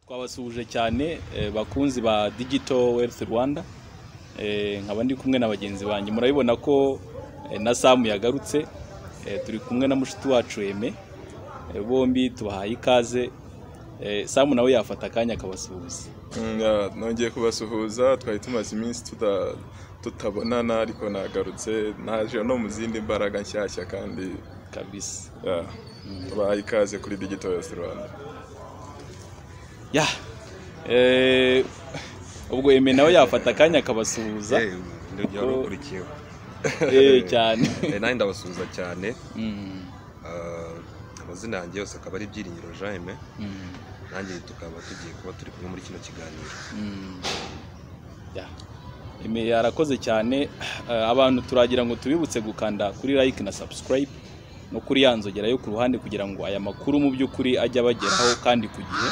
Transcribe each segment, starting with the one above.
twabasuhuje cyane eh, bakunzi ba Digital Wealth Rwanda Eh, nkaba ndi kumwe na bagenzi banjye murabibona ko eh, na Samu yagarutse Eh, turi kumwe na mushiki wacu Eme Eh, bombi tubahaye ikaze Eh, Samu nawe yafata akanya akabasuhuza Nga- nongeye kubasuhuza twari tumaze iminsi tuta- tutabonana ariko nagarutse naje no mu zindi mbaraga nshyashya kandi kabisa yeah, tubahaye ikaze kuri digital West Rwanda ya Eh, ubwo Eme nawe yafata akanya akabasuhuza Eh, ndongera Kuko- urukurikiyeho Eh, cyane Eh, nanjye ndabasuhuza cyane Mm, Ah, amazina yanjye yose akaba ari byiringiro jaime mm, nanjye tukaba tugiye kuba turi kumwe muri kino kiganiro mm. Ya. Eme yarakoze cyane Eh, abantu turagira ngo tubibutse gukanda kuri like na subscribe no kuri ya nzogera yo ku ruhande kugira ngo aya makuru mu by'ukuri ajye abageraho kandi ku gihe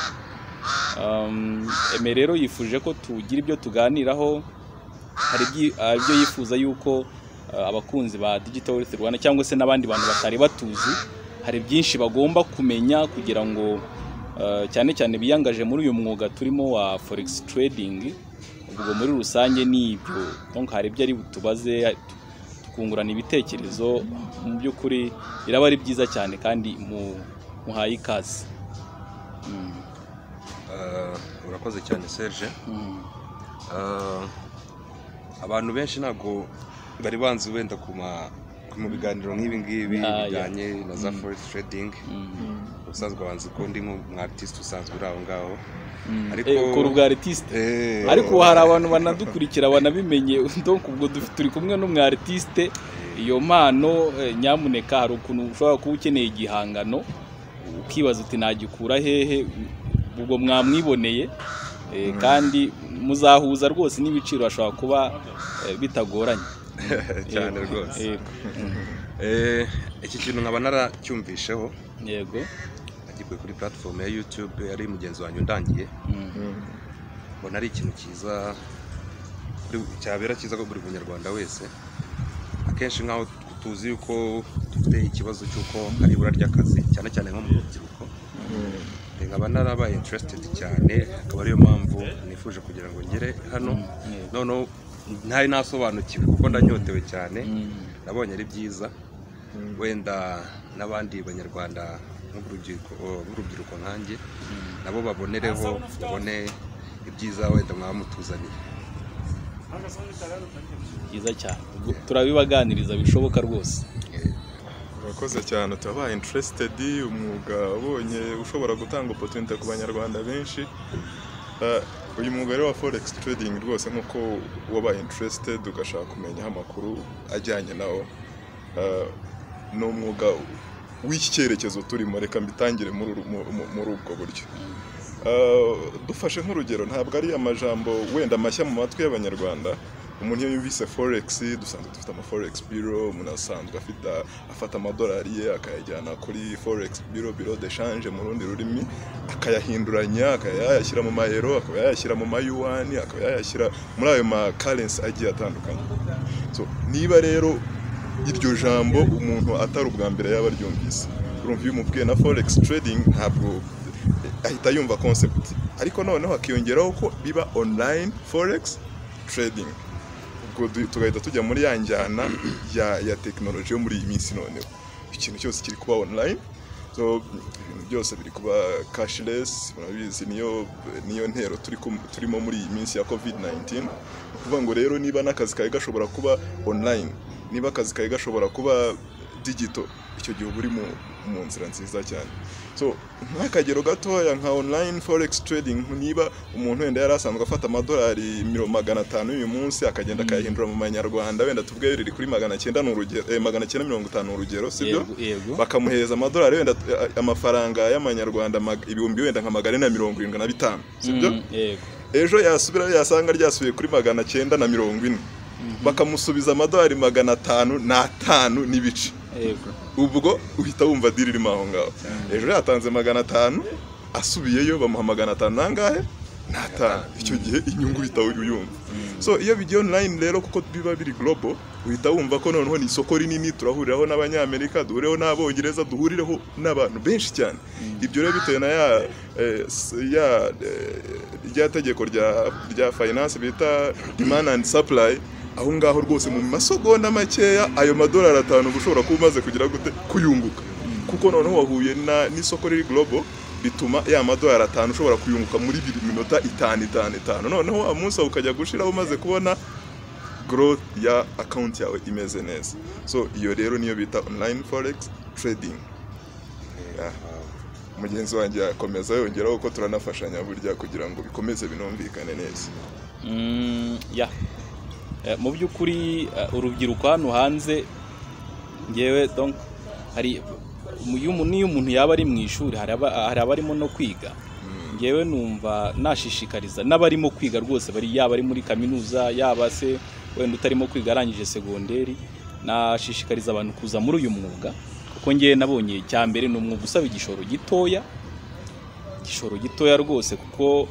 Um, Eme rero yifuje ko tugira ibyo tuganiraho hari ibyi- hari ibyo yifuza yuko eh, abakunzi ba Digital Wealth Rwanda cyangwa se n'abandi bantu batari batuzi hari byinshi bagomba kumenya kugira ngo eh, cyane cyane biyangaje muri uyu mwuga turimo wa forex trading ubwo muri rusange ni ibyo donc hari ibyo ari butubaze tu- tukungurana ibitekerezo mu by'ukuri biraba ari byiza cyane kandi mu- muhaye ikaze Mm, Ah, urakoze cyane serge mm, Ah, abantu benshi ntabwo bari banzi wenda ku ma- ku- mu biganiro nk'ibi ngibi Ah, yeah. bijyanye na za Mm. forex trading mm, ubusanzwe banzi ko ndi nk'umwaritiste usanzwe uri aho ngaho mm. Ariko- Eh, ukora ubwa artiste Eh, ariko ubu hari abantu banadukurikira banabimenye donc ubwo duf- turi kumwe n'umu artiste iyo mpano eh, nyamuneka hari ukuntu ushobora kuba ukeneye igihangano ukibaza uti nagikura hehe ubwo mwamwiboneye eh, kandi muzahuza rwose n'ibiciro hashobora kuba eh, bitagoranye cyane Yego. rwose Yego. Mm. Eh, iki kintu nkaba naracyumvisheho yego agikuye kuri platform ya YouTube yari mugenzi wanjye undangiye Mm. mbona ari ikintu cyiza kuri- cyabera cyiza ko buri munyarwanda wese akenshi nk'aho tuzi yuko dufite ikibazo cy'uko hari ibura ry'akazi cyane cyane nko mu rubyiruko Eh, nkaba narabaye interested cyane akaba ariyo mpamvu nifuje kugira ngo ngere hano Yego. noneho ntari nasobanukiwe kuko ndanyotewe cyane Mm. nabonye ari byiza Mm. wenda n'abandi banyarwanda nk'urubyiruko b'urubyiruko nkanjye nabo babonereho babone ibyiza wenda mwaba mutuzaniye byiza cyane Ubwo turabibaganiriza bishoboka rwose urakoze cyane turabaye interested umwuga ubonye ushobora gutanga opportunity ku banyarwanda benshi Ah, uyu mwuga rero wa forex trading rwose nk'uko wabaye interested ugashaka kumenyaho amakuru ajyanye nawo ah, ni umwuga w'iki cyerekezo turimo reka mbitangire muri uru- mu- mu- muri ubwo buryo Uh, dufashe nk'urugero ntabwo ari amajambo wenda mashya mu matwi y'abanyarwanda umuntu iyo yumvise forex dusanzwe dufite ama forex bureau umuntu asanzwe afite afata amadolari ye akayajyana kuri forex bureau bureau de change mu rundi rurimi akayahinduranya akaba yayashyira mu mayero akaba yayashyira mu mayuwani akaba yayashyira muri ayo ma currency agiye atandukanye so niba rero iryo jambo umuntu atari ubwa mbere yaba aryumvise urumva iyo umubwiye na forex trading ntabwo ahita yumva concept ariko noneho hakiyongeraho ko biba online forex trading ubwo du- tugahita tujya muri ya njyana ya, ya tekinoloji yo muri iyi minsi noneho ikintu cyose kiri kuba online so ibintu byose biri kuba cashless murabizi niyo niyo ntero turi kum- turimo muri iyi minsi ya covid 19 ni ukuvuga ngo rero niba n'akazi kawe gashobora kuba online niba akazi kawe gashobora kuba digital icyo gihe uba uri mu, mu nzira nziza cyane so nk'akagero gatoya nka online forex trading niba umuntu wenda yari asanzwe afata amadolari miro- magana atanu uyu munsi akagenda akayahindura mu manyarwanda wenda tubwe riri kuri magana cyenda ni urugero eh, magana cyenda mirongo itanu ni urugero sibyo yego yego bakamuhereza amadolari wenda eh, amafaranga y'amanyarwanda mag- ibihumbi wenda nka magana ane na mirongo irindwi na bitanu sibyo Mm, yego ejo yasubira yasanga ryasubiye kuri magana cyenda na mirongo ine bakamusubiza amadolari magana atanu n'atanu n'ibice yego ubwo uhita wumva diri irimo aho ngaho hejuru yatanze magana atanu asubiyeyo bamuha magana atanu nangahe n'atanu icyo gihe inyungu uhita uyumva so iyo bigiye online rero kuko biba biri global uhita wumva ko noneho ni isoko rinini turahuriraho n'abanyamerika duhureho n'abongereza duhurireho n'abantu benshi cyane ibyo rero bitewe na ya eh, s- ya eh, rya tegeko rya rya finance bita demand and supply aho ngaho rwose mu masegonda makeya ayo madolari atanu uba ushobora kuba umaze kugira gute kuyunguka kuko noneho wahuye na- n'isoko riri global bituma ya madolari atanu ushobora kuyunguka muri biri minota itanu itanu itanu noneho wa munsi wawe ukajya gushiraho umaze kubona growth ya account yawe imeze neza so iyo rero niyo bita online forex trading Yeah. mugenzi wanjye yakomeza yongeraho ko turanafashanya burya kugira ngo bikomeze binumvikane neza Mm, ya Eh, mu by'ukuri eh, urubyiruko hano hanze ngewe donc hari mu- iyo umuntu- niyo umuntu yaba ari mu ishuri hari aba- hari abarimo no kwiga ngewe numva nashishikariza n'abarimo kwiga rwose bari yaba ari muri kaminuza yaba se wenda utarimo kwiga arangije segonderi nashishikariza abantu kuza muri uyu mwuga kuko ngewe nabonye icya mbere ni umwuga usaba igishoro gitoya igishoro gitoya rwose kuko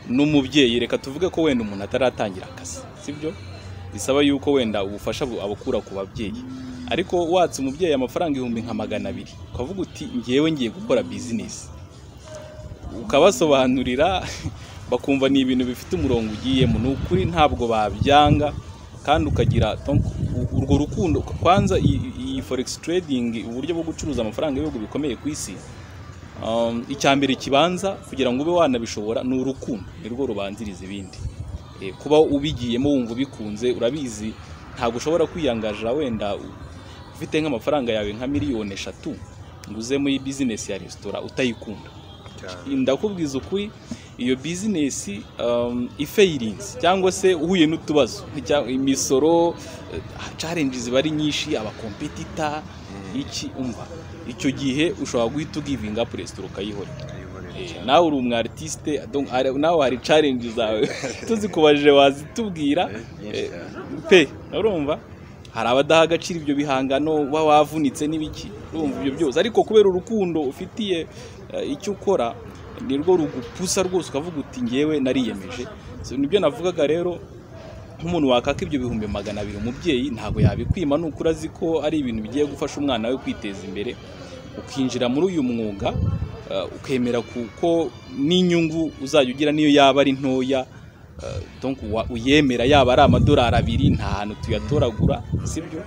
n'umubyeyi reka tuvuge ko wenda umuntu ataratangira akazi sibyo bisaba yuko wenda ubufasha bu- abukura ku babyeyi ariko watse umubyeyi amafaranga ibihumbi nka magana abiri ukavuga uti ngewe ngiye gukora bizinesi ukabasobanurira bakumva ni ibintu bifite umurongo ugiyemo ni ukuri ntabwo babyanga kandi ukagira donc, u- urwo rukundo kwanza iyi iyi forex trading uburyo bwo gucuruza amafaranga y'ibihugu bikomeye ku isi Um, icya mbere kibanza kugira ngo ube wanabishobora ni urukundo nirwo rubanziriza ibindi Eh, kuba ubigiyemo wumva ubikunze urabizi ntabwo ushobora kwiyangaja wenda u- ufite nk'amafaranga yawe nka miliyoni eshatu ngo uze muri bizinesi ya resitora utayikunda ndakubwiza ukuri iyo bizinesi um, ifayirinzi cyangwa se uhuye n'utubazo cyangwa imisoro eh, challenges ziba ari nyinshi abakompetita iki umva icyo gihe ushobora guhita ugivinga up resitora ukayihorera Eh, nawe uri umu artiste donc hari- nawe hari challenge zawe tuzikubajije wazitubwira eh, pe urumva hari abadaha agaciro ibyo bihangano uba wavunitse n'ibiki urumva ibyo byose ariko kubera urukundo ufitiye eh, icyo ukora nirwo rugupusa rwose ukavuga uti ngewe nariyemeje So, nibyo navugaga rero nk'umuntu wakaka ibyo bihumbi magana abiri umubyeyi ntabwo yabikwima nukuri azi ko ari ibintu bigiye gufasha umwana we kwiteza imbere ukinjira muri uyu mwuga eh, ukemera kuko n'inyungu uzajya ugira niyo yaba ari ntoya eh, donc wa- uyemera yaba ari amadolari abiri nta hantu tuyatoragura sibyo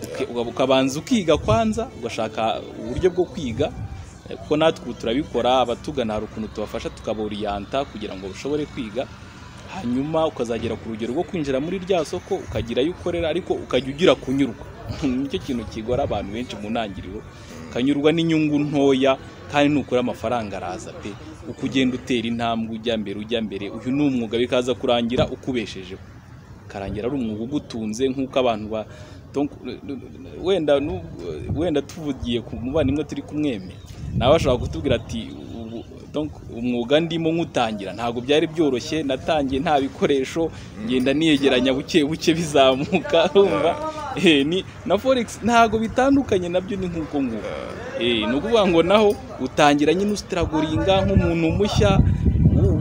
Uke- uka- ukabanza ukiga kwanza ugashaka uburyo bwo kwiga eh, kuko natwe ubu turabikora abatugana hari ukuntu tubafasha tukaboriyanta kugira ngo bashobore kwiga hanyuma ukazagera ku rugero rwo kwinjira muri rya soko ukagira ayo ukorera ariko ukajya ugira kunyurwa nicyo kintu kigora abantu benshi mu ntangiriro ukanyurwa n'inyungu ntoya kandi nukura amafaranga araza pe uko ugenda utera intambwe ujya mbere ujya mbere uyu ni umwuga bikaza kurangira ukubeshejeho karangira ari umwuga ugutunze nk'uko abantu ba donc, wenda nu- wenda tuvugiye ku muvandimwe turi kumweme nawe ashobora kutubwira ati "Ubu- donc, umwuga ndimo nywutangira ntabwo byari byoroshye natangiye nta bikoresho ngenda niyegeranya buke buke bizamuka urumva Eh, ni na forex ntabwo bitandukanye nabyo ni nk'uko nguko Eh, ni ukuvuga ngo naho utangira nyine usitaragoringa nk'umuntu mushya u-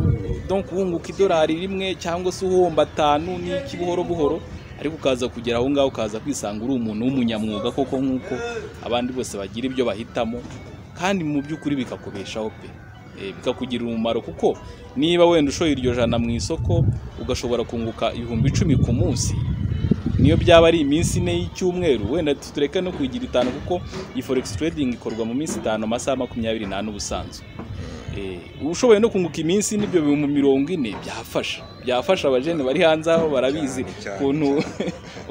donc wunguka idolari rimwe cyangwa se uhomba atanu n'iki buhoro buhoro ariko ukaza kugera aho ngaho ukaza kwisanga uri umuntu w'umunyamwuga koko nk'uko abandi bose bagira ibyo bahitamo kandi mu by'ukuri bikakubeshaho pe Eh, bikakugirira umumaro kuko niba wenda ushoye iryo jana mu isoko ugashobora kunguka ibihumbi icumi ku munsi niyo byaba ari iminsi ine y'icyumweru wenda tureke no kuyigira itanu kuko iyi forex trading ikorwa mu minsi itanu amasaha makumyabiri n'ane ubusanzwe Eh, ushoboye no kunguka iminsi n'ibyo bihumbi mirongo ine byafasha byafasha abajene bari hanze aho barabizi Cyane, cyane, ukuntu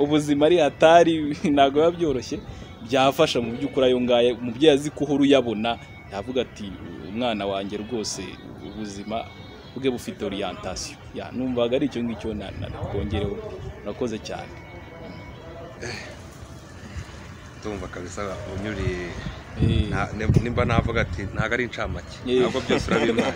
ubuzima ari hatari ntabwo biba byoroshye byafasha mu by'ukuri ayo ngayo umubyeyi azi ko uhora uyabona yavuga ati umwana wanjye rwose ubuzima bwe bufite orientation ya numvaga ari icyo ngicyo na- na- nakongereho urakoze cyane ndumva kabisa unyuriye Eh, Nta- ne- nimba navuga ati ntabwo ari incamake Eh. ntabwo byose urabimana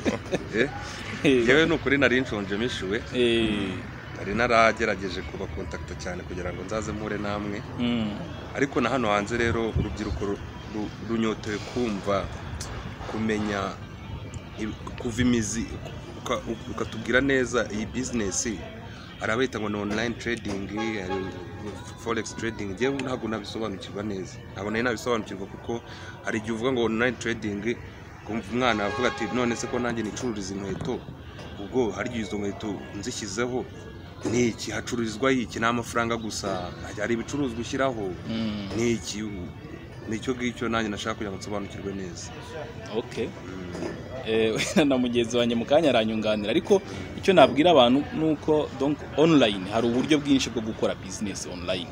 yewe ni ukuri nari nshonje mishiwe eh, nari naragerageje kubakontakita cyane kugira ngo nzaze mpure namwe Mm. ariko na hano hanze rero urubyiruko ru- ru- runyotewe kumva kumenya ibi- kuva imizi uka- ukatubwira neza iyi bizinesi hari abahita ngo ni online trading hari forex trading njyewe ntabwo nabisobanukirwa neza ntabwo nari nabisobanukirwa kuko hari igihe uvuga ngo online trading ukumva umwana avuga ati none se ko nanjye nicururiza inkweto ubwo hari igihe izo nkweto nzishyizeho ni iki hacururizwa iki ni amafaranga gusa hari ibicuruzwa ushyiraho Mm. ni iki ni icyo ngicyo nanjye nashaka kugira ngo nsobanukirwe neza okay Eh, na mugenzi wanjye mu kanya aranyunganira ariko icyo nabwira abantu ni uko donc online hari uburyo bwinshi bwo gukora business online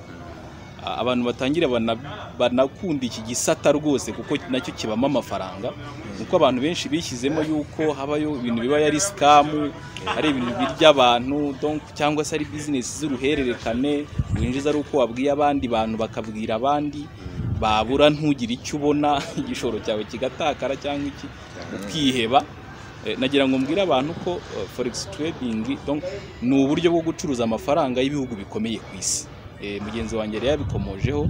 Ah, abantu batangira bana- banakunda iki gisata rwose kuko nacyo kibamo amafaranga kuko abantu benshi bishyizemo yuko habayo ibintu biba ari sikamu ari ibintu birya abantu donc cyangwa se ari business z'uruhererekane winjiza ari uko wabwiye abandi bantu bakabwira abandi babura ntugire icyo ubona igishoro cyawe kigatakara cyangwa iki ukiheba Eh, nagira ngo mbwire abantu ko eh, forex trading donc ni uburyo bwo gucuruza amafaranga y'ibihugu bikomeye ku isi Eh, mugenzi wanjye yari yabikomojeho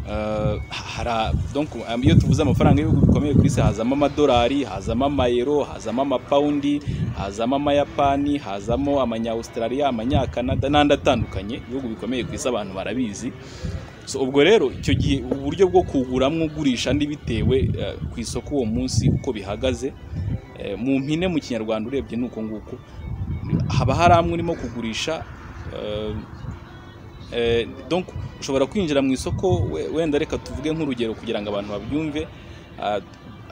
Eh, hara- donc am- iyo tuvuze amafaranga y'ibihugu bikomeye ku isi hazamo amadolari hazamo amayero hazamo amapawundi hazamo amayapani hazamo amanyawustraliya amanyakanada n'andi atandukanye ibihugu bikomeye ku isi abantu barabizi so ubwo rero icyo gihe uburyo bwo kuguramo ugurisha bitewe eh, ku isoko uwo munsi uko bihagaze eh, mu mpine mu kinyarwanda urebye ni uko nguko haba hari amwe urimo kugurisha eh, eh, donc ushobora kwinjira mu isoko we- wenda reka tuvuge nk'urugero kugira ngo abantu babyumve ah,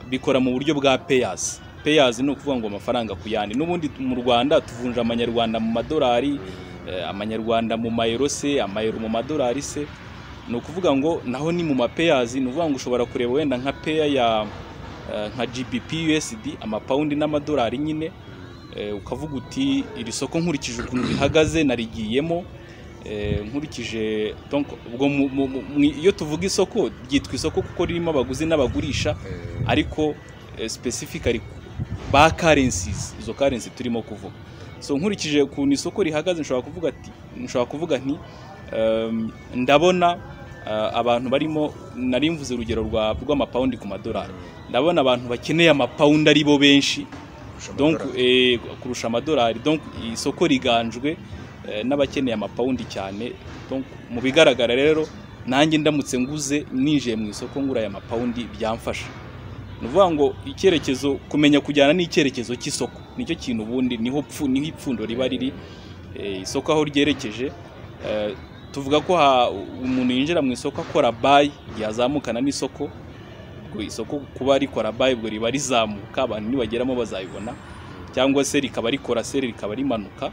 bikora mu buryo bwa payasi payasi ni ukuvuga ngo amafaranga ku yandi n'ubundi mu rwanda tuvunja amanyarwanda mu madolari eh, amanyarwanda mu mayero se amayero mu madolari se ni ukuvuga ngo naho ni mu mapeyazi ni ukuvuga ngo ushobora kureba wenda nka peya ya eh, nka gbp usd amapawundi n'amadolari nyine eh, ukavuga uti iri soko nkurikije ukuntu rihagaze narigiyemo eh, nkurikije donc ubwo mu- mu- mu- iyo tuvuga isoko ryitwa isoko kuko ririmo abaguzi n'abagurisha ariko eh, specifically ba currencies izo currency turimo kuvuga so nkurikije ukuntu isoko rihagaze nshobora kuvuga ati nshobora kuvuga nti um, ndabona uh, abantu barimo nari mvuze urugero rwa rw'amapawundi ku madolari ndabona abantu bakeneye amapawundi ari bo benshi donc eh, kurusha amadolari donc isoko riganjwe eh, n'abakeneye amapawundi cyane donc mu bigaragara rero nanjye ndamutse nguze ninjiye mu isoko ngura aya mapawundi byamfasha ni ukuvuga ngo icyerekezo kumenya kujyana n'icyerekezo cy'isoko nicyo kintu ubundi niho pfu- niho ipfundo riba riri eh, isoko aho ryerekeje eh, tuvuga ko ha- umuntu yinjira mu isoko akora bayi igihe azamukana n'isoko ubwo isoko kuba rikora bayi ubwo riba rizamuka abantu nibageramo bazabibona cyangwa se rikaba rikora seri rikaba rimanuka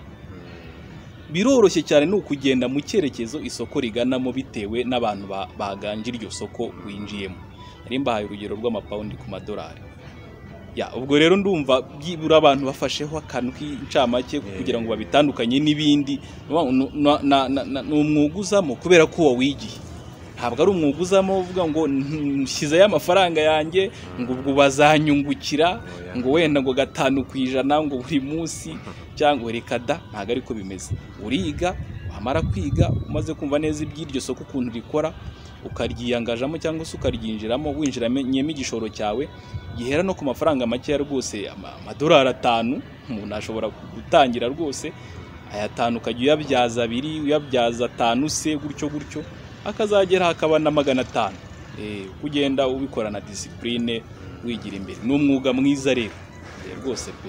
biroroshye cyane ni ukugenda mu cyerekezo isoko riganamo bitewe n'abantu ba- baganje iryo soko winjiyemo nari mbahaye urugero rw'amapawundi ku madolari ya ubwo rero ndumva byibura abantu bafasheho akantu k'incamake kugira ngo babitandukanye n'ibindi Nu- na- na- na- na- ni umwuga uzamo kubera ko wawigiye ntabwo ari umwuga uzamo uvuga ngo "Mm, nshyizeyo amafaranga yanjye ngo ubwo bazanyungukira ngo wenda ngo gatanu ku ijana ngo buri munsi cyangwa reka da ntabwo ariko bimeze uriga wamara kwiga umaze kumva neza iby'iryo soko ukuntu rikora ukaryiyangajamo cyangwa se ukaryinjiramo winjiranyemo igishoro cyawe gihera no ku mafaranga makeya rwose ama- amadolari atanu umuntu ashobora gutangira rwose aya atanu ukajya uyabyaza abiri uyabyaza atanu se gutyo gutyo akazagera hakaba na magana atanu Eh, uko ugenda ubikorana disipurine wigira imbere ni umwuga mwiza rero Eh, rwose pe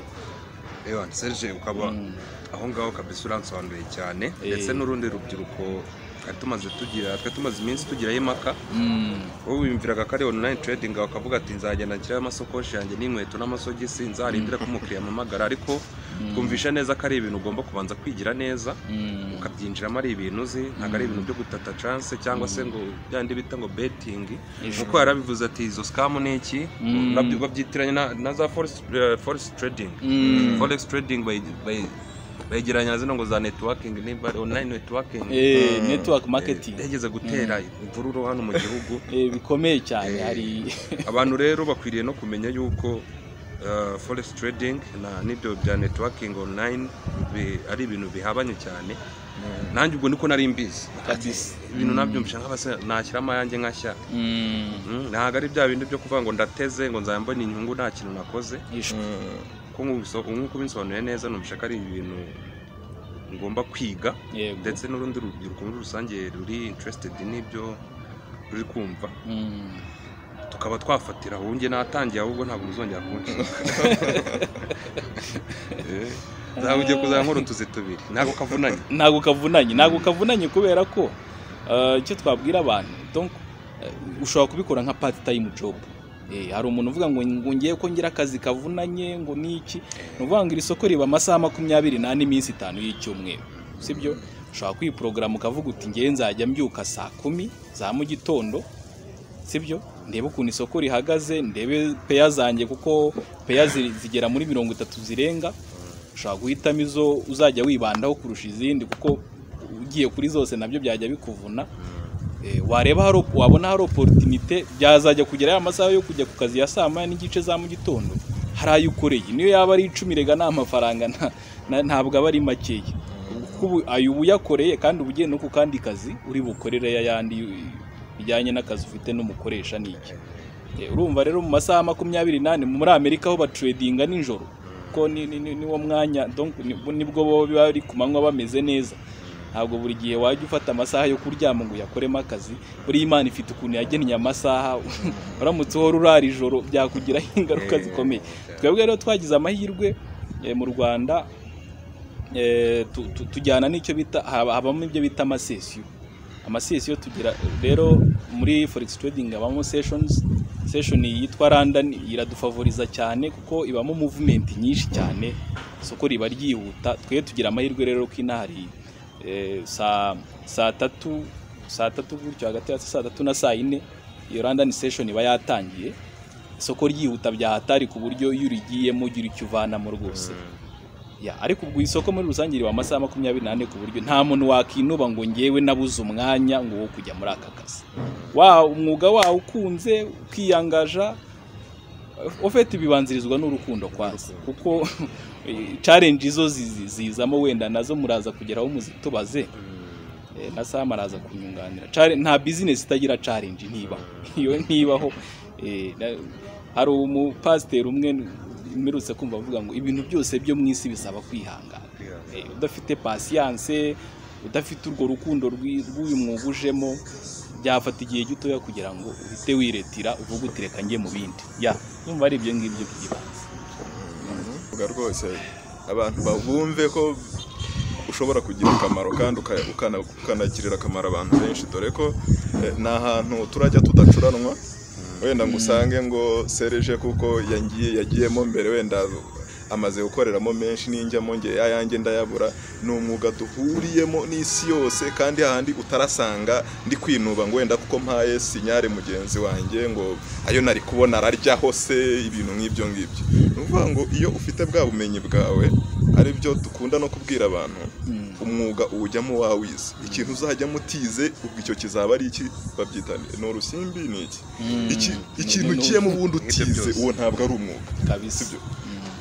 reba serge ukaba Mm. aho ngaho kabisa uransobanuye cyane Eh. ndetse n'urundi rubyiruko twari tumaze tugira twari tumaze iminsi tugirayo impaka Mm. wowe wiyumviraga ko ari online trading bakavuga ati nzagenda nshyiraho amasakoshi yanjye n'inkweto n'amasogisi nzarindira ko umukiriya ampamagara ariko Mm. twumvisha neza ko ari ibintu ugomba kubanza kwigira neza Mm. ukabyinjiramo ari ibintu uzi ntabwo ari ibintu byo gutata chance cyangwa se ngo byandi bita ngo betting Ejo. kuko yarabivuze ati izo scam ni iki Mm. Urabyo- babyitiranya na- na za forex eh, forex trading Mm. forex trading bayi- bayi- bayigereranya na zino ngo za networking niba online networking Eh, Mm. network Eh, marketing yageze gutera imvururu hano mu gihugu Eh, bikomeye cyane Eh. hari abantu rero bakwiriye no kumenya yuko uh, forex trading na n'ibyo bya networking online bi- ari ibintu bihabanye cyane nanjye ubwo niko nari mbizi Kabisa. ibintu nabyumvisha nk'abasa nashyiramo ayanjye nkashya Mm, Mm, ntabwo ari bya bindi byo kuvuga ngo ndateze ngo nzambone inyungu nta kintu nakoze yishwe. Mm, ko nk'ubiso- nk'uko ubisobanuye neza numvisha ko ari ibintu ngomba kwiga Yego. ndetse n'urundi rubyiruko muri rusange ruri interested n'ibyo ruri kumva Mm. tukaba twafatira aho njye natangiye ahubwo ntabwo muzongera kunshinga Eh, nzawe ugiye kuzaba nkora utuzi tubiri ntabwo kavunanye ntabwo kavunanye ntabwo kavunanye kubera ko eh, icyo twabwira abantu donc eh, ushobora kubikora nka part time job Eh, hari umuntu uvuga ngo ngo ngiye ko ngira akazi kavunanye ngo niki ni ukuvuga ngo iri soko riba amasaha makumyabiri n'ane iminsi itanu y'icyumweru sibyo ushobora kwiporogaramu ukavuga uti ngewe nzajya mbyuka saa kumi za mu gitondo sibyo ndebe ukuntu isoko rihagaze ndebe peya zanjye kuko peya zi- zigera muri mirongo itatu zirenga ushobora guhitamo izo uzajya wibandaho kurusha izindi kuko ugiye kuri zose nabyo byajya bikuvuna Eh, wareba hari op- wabona hari oporutinite byazajya kugera ya masaha yo kujya ku kazi ya saa moya n'igice za mu gitondo hari ayo ukoreye niyo yaba ari icumi rega nta mafaranga nta- na- ntabwo aba ari makeya kuko ubu- ayo uba uyakoreye kandi uba ugiye no ku kandi kazi uri bukorere ayandi bijyanye n'akazi ufite n'umukoresha n'iki Eh, urumva rero mu masaha makumyabiri n'ane muri amerika aho bacuredinga nijoro ko ni- ni- ni- niwo mwanya donc nibwo nibwo bo bari ku manywa bameze neza ntabwo buri gihe wajya ufata amasaha yo kuryama ngo uyakoremo akazi buriya imana ifite ukuntu yagennye amasaha uramutse uhora urara ijoro byakugiraho ingaruka zikomeye twebwe rero twagize amahirwe eh, mu rwanda eh, tu- tu- tujyana n'icyo bita haba- habamo ibyo bita amasesiyo amasesiyo tugira rero muri forex trading habamo sessions session yitwa London iradufavoriza cyane kuko ibamo movement nyinshi cyane isoko riba ryihuta twe tugira amahirwe rero ko inahari eh, saa saa tatu saa tatu gutyo hagati ya saa tatu na saa yine iyo London session iba yatangiye isoko ryihuta bya hatari ku buryo iyo urigiyemo ugira icyo uvanamo rwose ya ariko ubwo isoko muri rusange riba amasaha makumyabiri n'ane ku buryo nta muntu wakinuba ngo ngewe nabuze umwanya ngo wo kujya muri aka kazi wa umwuga wawe ukunze ukiyangaja ufite ibibanzirizwa n'urukundo kwazo kuko challenge izo zizi- zizamo wenda nazo muraza kugeraho muzitubaze Eh, na Sam araza kunyunganira Challenge- nta bizinesi itagira challenge niba iyo ntibaho eh, na- hari umupasiteri umwe mperutse kumva avuga ngo ibintu byose byo mu isi bisaba kwihangana Eh, udafite pasiyanse udafite urwo rukundo rw'i- rw'uyu mwuga ujemo byafata igihe gitoya kugira ngo uhite wiretira uvuge uti reka njye mu bindi ya numva ari ibyo ngibyo by'ibanze Vuga rwose abantu babumve ko ushobora kugira akamaro kandi uka- ukana- ukanagirira akamaro abantu benshi dore ko eh, ni ahantu turajya tudacuranwa wenda ngo usange ngo sereje kuko yangiye yagiyemo mbere wenda amaze gukoreramo menshi n'injyamo nge ayanjye ndayabura ni umwuga duhuriyemo n'isi yose kandi hahandi utarasanga ndi kwinuba ngo wenda kuko mpaye sinyare mugenzi wanjye ngo ayo nari kubona araryaho se ibintu nk'ibyo ngibyo ni ukuvuga ngo iyo ufite bwa bumenyi bwawe ari byo dukunda no kubwira abantu Mm. umwuga uwujyamo wawize ikintu uzajyamo utize ubwo icyo kizaba ari iki babyita ni- ni urusimbi ni iki Mm. Iki- Ni- ikintu ni- ukiyemo ubundi Nk'ibyo utize byose. uwo ntabwo ari umwuga kabisa sibyo?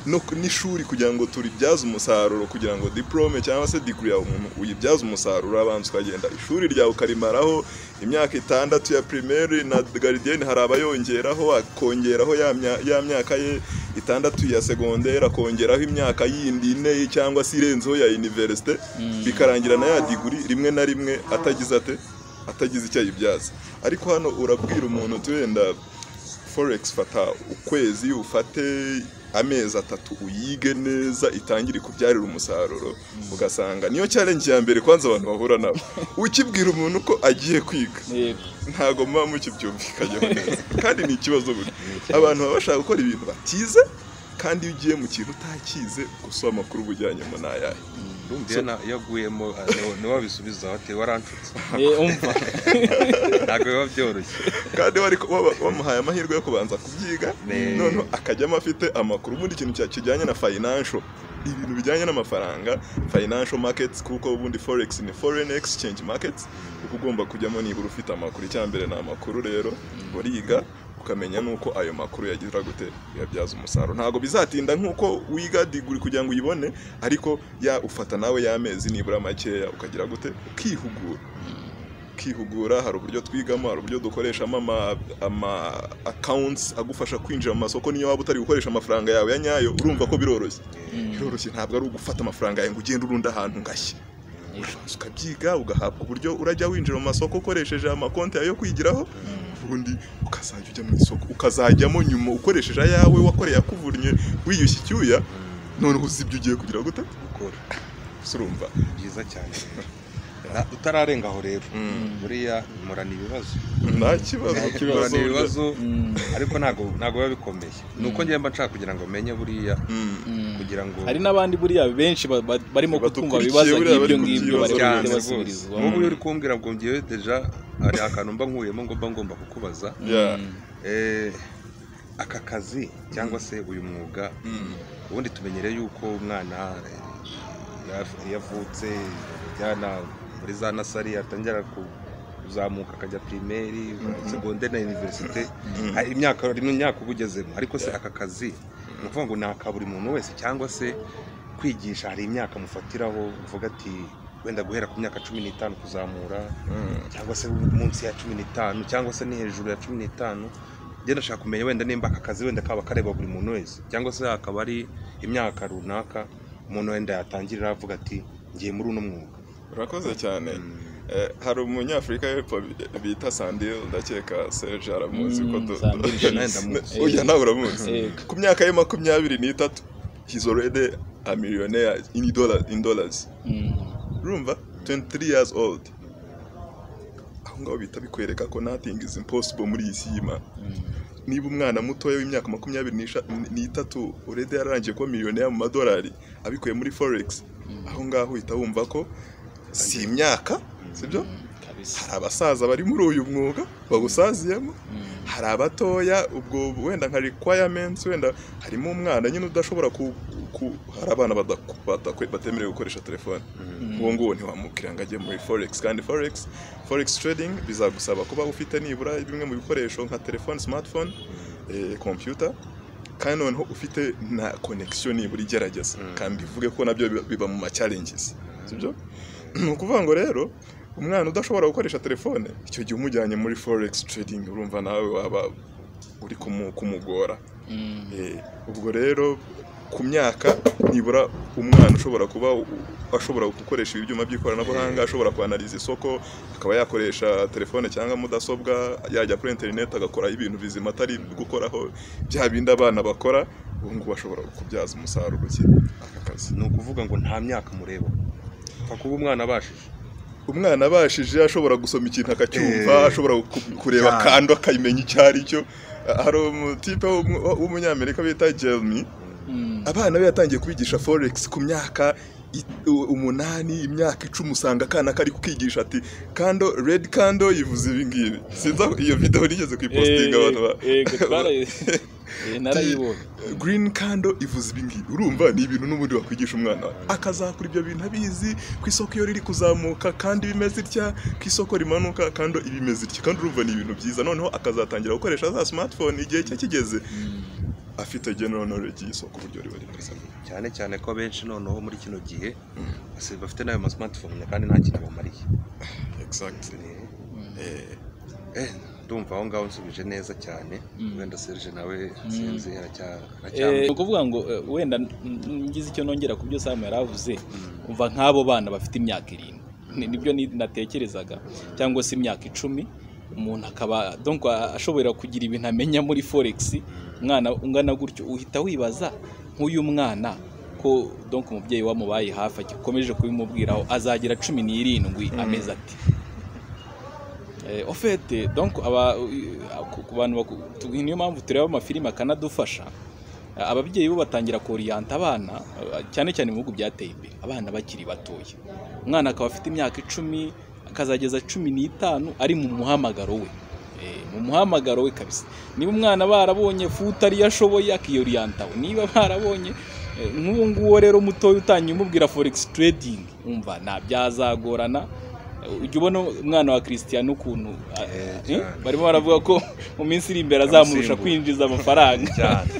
no ku- n'ishuri kugira ngo turibyaze umusaruro kugira ngo diplome cyangwa se degree yawe umuntu uyibyaze umusaruro abanza ukagenda ishuri ryawe ukarimaraho imyaka itandatu ya primaire na garidiyeni hari abayongeraho akongeraho ya mya- ya myaka ye itandatu ya segonderi akongeraho imyaka yindi ine cyangwa se irenzeho ya universite Mm. bikarangira na ya degree rimwe na rimwe atagize ate atagize icyo ayibyaza ariko hano urabwira umuntu uti wenda forex fata ukwezi ufate amezi atatu uyige neza itangire ikubyarira umusaruro ugasanga niyo challenge ya mbere kwanza abantu bahura nabo ukibwira umuntu ko agiye kwiga Yego. ntago muba mukibyumvikanyeho neza kandi ni ikibazo buri abantu baba bashaka gukora ibintu batize kandi iyo ugiye mu kintu utakize gusa amakuru uba ujyanyemo ni ayahe iyo na- iyo aguyemo niwe wabisubiza ati waranshutse Eh, umva ntabwo biba byoroshye kandi bari ku- baba- bamuhaye amahirwe yo kubanza kubyiga Ne. noneho akajyamo afite amakuru ubundi ikintu cya- kijyanye na financial ibintu bijyanye n'amafaranga financial markets kuko ubundi forex ni foreign exchange markets kuko ugomba kujyamo nibura ufite amakuru icya mbere ni amakuru rero uriga ukamenya nuko ayo makuru yagira gute yabyaza umusaruro ntabwo bizatinda nk'uko wiga diguri kugira ngo uyibone ariko ya ufata nawe y'amezi nibura makeya ukagira gute ukihugura ukihugura hari uburyo twigamo hari uburyo dukoreshamo ama ama accounts agufasha kwinjira mu masoko niyo waba utari gukoresha amafaranga yawe ya nyayo urumva ko biroroshye biroroshye ntabwo ari ugufata amafaranga yawe ngo ugende urunda ahantu ngashye urabanza ukabyiga ugahabwa uburyo urajya winjira mu masoko ukoresheje amakonti yawe yo kwigiraho ubundi ukazajya ujya mu isoko ukazajyamo nyuma ukoresheje ayawe wakoreye akuvunnye wiyushye icyuya noneho uzi ibyo ugiye kugira gute gukora gusa urumva byiza cyane Na- utararenga aho rero buriya murana ibibazo nta kibazo murana kibazo ibibazo Mm. ariko ntabwo ntabwo biba bikomeye ni uko njye mba nshaka kugira ngo menye buriya kugira ngo hari n'abandi buriya benshi ba- ba- barimo kutwumva Badukurikiye bibaza buriya bari nk'ibyo ngibyo kubyibaza bari cyane kugenda rwose basubirizwamo wowe uri kumbwira ngo ngewe deja hari akantu mba nkuyemo ngo mba ngomba kukubaza Yeah. Mm. Eh, aka kazi cyangwa se uyu mwuga ubundi tumenyereye yuko umwana eh, ya- iyo avutse ajyana muri za nasari atangira ku- kuzamuka akajya pirimeri segonderi na iniverisite hari imyaka hari imyaka uba ugezemo ariko se aka kazi ni ukuvuga ngo ni aka buri muntu wese cyangwa se kwigisha hari imyaka mufatiraho uvuga ati wenda guhera ku myaka cumi n'itanu kuzamura cyangwa se munsi ya cumi n'itanu cyangwa se ni hejuru ya cumi n'itanu njye ndashaka kumenya wenda nimba aka kazi wenda kaba kareba buri muntu wese cyangwa se hakaba ari imyaka runaka umuntu wenda yatangirira avuga ati ngiye muri uno mwuga urakoze cyane Eh, hari umunyafurika y'epfo bita sandil ndakeka serge aramuzi Mm, ko du- Sandile du- Schiss. Ne- ujya nawe uramuzi Eh. ku myaka ye makumyabiri n'itatu he's already a millionaire in dollar in dollars Mm. urumva 23 years old aho ngaho bita bikwereka ko nothing is impossible muri iyi si y'imana niba umwana mutoya w'imyaka makumyabiri n'isha- n'itatu urede yararangiye kuba miliyoneri mu madolari abikuye muri forex aho ngaho uhita wumva ko si imyaka sibyo kabisa hari abasaza bari muri uyu mwuga bawusaziyemo Mm. hari abatoya ubwo wenda nka requirements wenda harimo umwana nyine udashobora ku, ku hari abana badaku- badakwe- batemerewe gukoresha telefone uwo nguwo ntiwamubwira ngo ajye muri forex kandi forex forex trading bizagusaba kuba ufite nibura bimwe mu bikoresho nka telefone smartphone eh, computer kandi noneho ufite na connection nibura igerageza kandi bivuge ko nabyo biba- biba mu ma challenges sibyo ni ukuvuga ngo rero umwana udashobora gukoresha telefone icyo gihe umujyanye muri forex trading urumva nawe waba uri kumu- kumugora Mm. Eh, ubwo rero ku myaka nibura umwana ushobora kuba u- ashobora gukoresha ibyuma by'ikoranabuhanga ashobora kwanariza isoko akaba yakoresha telefone cyangwa mudasobwa yajya kuri interineti agakora ibintu bizima atari gukoraho bya bindi abana bakora ubu ngubu ashobora kubyaza umusaruro ki aka kazi ni ukuvuga ngo nta myaka mureba upfa kuba umwana abashije umwana abashije ashobora gusoma ikintu akacyumva Eh, ashobora ku- kureba cyane. kandi akamenya icyo ari cyo Ah, hari umutipe w'umu- w'umunyamerika bita jeremy Mm. abana be yatangiye kubigisha forex ku myaka i- u- umunani imyaka icumi usanga akana kari kukigisha ati kando red kando yivuze ibi ngibi sinzi aho- iyo video nigeze kuyipostinga Eh, abantu ba yego, twarayi- Eh, narayibonye green kando ivuze ibi ngibi urumva ni ibintu n'ubundi wakwigisha umwana wawe akazakura ibyo bintu abizi ku isoko iyo riri kuzamuka kandi bimeze itya ku isoko rimanuka kando ibimeze itya kandi urumva ni ibintu byiza noneho akazatangira gukoresha za smartphone igihe cye kigeze afite general knowledge y'isoko uburyo riba rimeze cyane cyane ko benshi noneho muri kino gihe basi bafite n'ayo ma smartphone kandi nta kintu abamariye exactly Eh, eh ndumva aho ngaho nsubije neza cyane Mm. wenda serge nawe sinzi aracya- Eh, ni aracyampa ukuvuga ngo eh, wenda n- n- ngize icyo nongera ku byo Sam yari avuze umva nk'abo bana bafite imyaka irindwi Ni- nibyo ni- natekerezaga cyangwa se imyaka icumi umuntu akaba donc a- ashobora kugira ibintu amenya muri forex umwana ungana gutyo uhita wibaza nk'uyu mwana ko donc umubyeyi wamubaye hafi akomeje kubimubwiraho azagira cumi n'irindwi amezi ati Eh, au fait donc aba ku- ku bantu baku- tu- niyo mpamvu tureba amafilime akanadufasha Eh, ababyeyi bo batangira koriyanta abana eh, cyane cyane mu bihugu byateye imbere abana bakiri batoya umwana akaba afite imyaka icumi akazageza cumi n'itanu ari mu muhamagaro we Eh, mu muhamagaro we kabisa niba umwana barabonye futa ariyo ashoboye akiyorianta we niba barabonye eh, nk'uwo nguwo rero mutoya utangiye umubwira forex trading umva ntabyazagorana ujya ubona umwana wa Cristiano ukuntu a- Eh, eh, cyane. barimo baravuga ko mu minsi iri imbere azamurusha Amusimbura. kwinjiza amafaranga cyane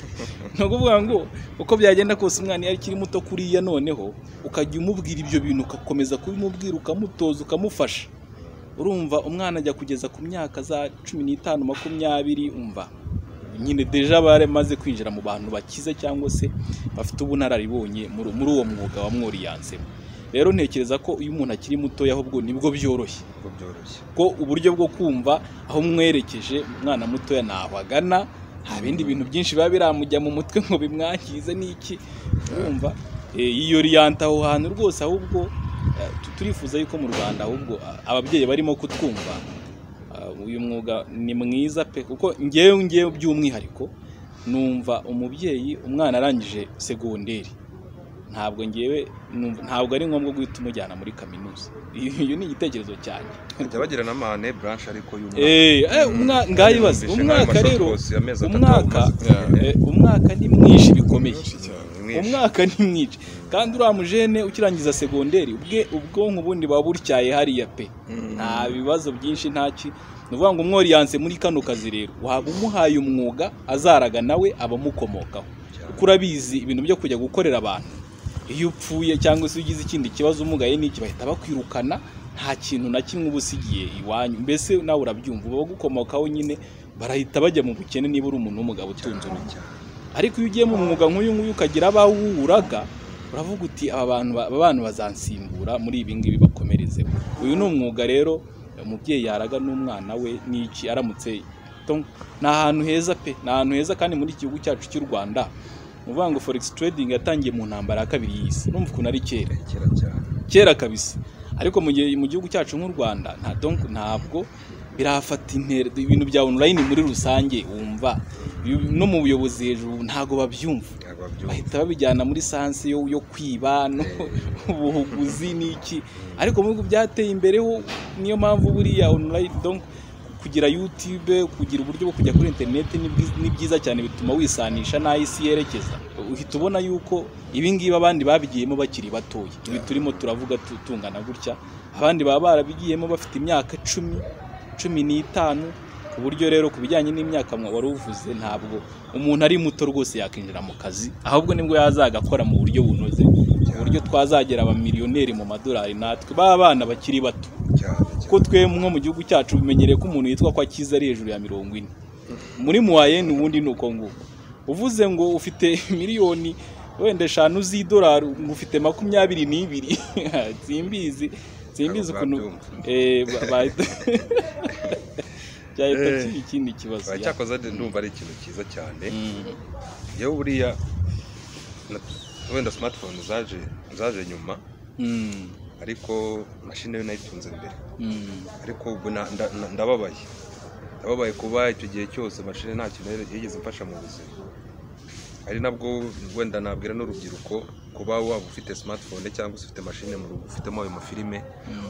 ni ukuvuga ngo uko byagenda kose umwana iyo akiri muto kuriya noneho ukajya umubwira ibyo bintu ugakomeza kubimubwira ukamutoza ukamufasha urumva umwana ajya kugeza ku myaka za cumi n'itanu makumyabiri umva nyine deja bari maze kwinjira mu bantu bakize cyangwa se bafite ubunararibonye muri muri uwo mwuga wamworiyansemo rero ntekereza ko iyo umuntu akiri mutoya ahubwo nibwo byoroshye kuko byoroshye ko uburyo bwo kumva aho mwerekeje umwana mutoya ntaho agana nta bindi bintu byinshi biba biramujya mu mutwe ngo bimwangize n'iki urumva Eh, yiyoriyanta aho hantu rwose ahubwo eh, tu- turifuza yuko mu rwanda ahubwo a- ababyeyi barimo kutwumva Ah, uyu mwuga ni mwiza pe kuko ngewe ngewe by'umwihariko numva umubyeyi umwana arangije segonderi ntabwo ngewe numva- ntabwo ari ngombwa guhita umujyana muri kaminuza iyo ni igitekerezo cyane bajya bagira na mane blanche ariko y'umwaka Eh, eh, umwa- ngayibaze Yumvishe umwaka nk'ayo rero mashoti yose ya mezi atatu umwaka umaze kugenda. eh, umwaka ni mwinshi bikomeye Menshi cyane. Mwinshi. umwaka ni mwinshi kandi uriya mujene ukirangiza segonderi ubwe ubwonko ubundi buba butyaye hariya pe nta bibazo byinshi ntaki ni ukuvuga ngo umworiyanse muri kano kazi rero waba umuhaye umwuga azaraga nawe abamukomokaho kuko urabizi ibintu byo kujya gukorera abantu iyo upfuye cyangwa se ugize ikindi kibazo umugaye n'iki bahita bakwirukana nta kintu na kimwe uba usigiye iwanyu mbese nawe urabyumva abagukomokaho nyine barahita bajya mu bukene niba uri umuntu w'umugabo utunze urugo ariko iyo ugiye mu mwuga nk'uyu nguyu ukagira abawo uwuraga uravuga uti aba bantu ba- aba bantu bazansimbura muri ibi ngibi bakomerezeho uyu ni umwuga rero umubyeyi yaraga n'umwana we n'iki aramutse Tom, ni ahantu heza pe ni ahantu heza kandi muri iki gihugu cyacu cy'u rwanda ni ukuvuga ngo forex trading yatangiye mu ntambara ya kabiri y'isi urumva ukuntu ari kera kera cyane kera kabisa ariko mu gihe mu gihugu cyacu nk'u rwanda nta donc ntabwo birafata intera ibintu bya online muri rusange wumva Ibi- no mu buyobozi hejuru ntabwo babyumva ntabwo babyumva bahita babijyana muri sansi yo, yo kwiba no ubuhuguzi n'iki ariko mu bihugu byateye imbere ho niyo mpamvu buriya online donc kugira YouTube kugira uburyo bwo kujya kuri internet ni bwiz- ni byiza cyane bituma wisanisha n'aho isi yerekeza uhita ubona yuko ibi ngibi abandi babigiyemo bakiri batoya ibi turimo turavuga tu- tungana gutya abandi baba barabigiyemo bafite imyaka icumi cumi n'itanu ku buryo rero ku bijyanye n'imyaka mwa- wari uvuze ntabwo umuntu ari muto rwose yakwinjira mu kazi ahubwo nibwo yazaga akora mu buryo bunoze ku buryo twazagera abamiliyoneri mu madolari natwe b'abana bakiri bato cyane cyane kuko twe nko mu gihugu cyacu bimenyereye ko umuntu yitwa ko akiza ari hejuru ya mirongo ine muri muwayeni ubundi ni uko nguko uvuze ngo ufite miliyoni wenda eshanu z'idolari ngo ufite makumyabiri n'ibiri simbizi simbizi Ntabwo ukuntu babyumva. eh, ba- bahita byahita Eh. kiba ikindi kibazo Oya, ya. cyakoze ndumva ari ikintu cyiza cyane Mm. yewe buriya na- wenda smartphone zaje zaje nyuma Mm. ariko mashine yo nayitunze mbere Mm. ariko ubu na- nda- na- ndababaye ndababaye kuba icyo gihe cyose mashine nta kintu yari- yigeze imfasha mu buzima ari nabwo wenda nabwira n'urubyiruko kuba waba ufite smartphone cyangwa se ufite mashine mu rugo ufitemo ayo mafilime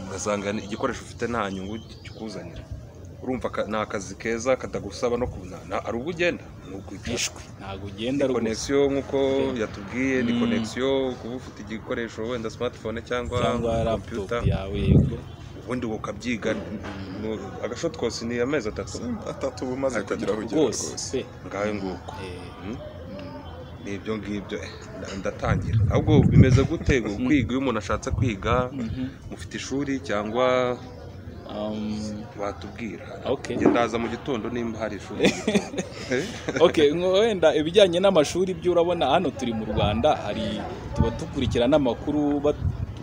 ugasanga ni- igikoresho ufite nta nyungu kikuzanira urumva ka- ni akazi keza katagusaba no kunana ari ubwo ugenda ni ukwicara Ishwi ntabwo ugenda ni rwose konegisiyo nk'uko yatubwiye ni Mm. konegisiyo kuba ufite igikoresho wenda smartphone cyangwa cyangwa computer laptop yawe yego ubundi ukabyiga nu- agashot kose ni amezi atatu atatu uba umaze Atatu kugira aho ugera rwose rwose pe ngayo nguko Eh, Mm? mm. ni ibyo ngibyo eh, nda- ndatangira ahubwo bimeze gute kwiga iyo umuntu ashatse kwiga Mhm. mufite ishuri cyangwa Um, watubwira Okay. Njye ndaza mu gitondo nimba hari ishuri mu gitondo. Eh? okay ngo wenda ibijyanye n'amashuri byo urabona hano turi mu rwanda hari tuba dukurikirana amakuru ba-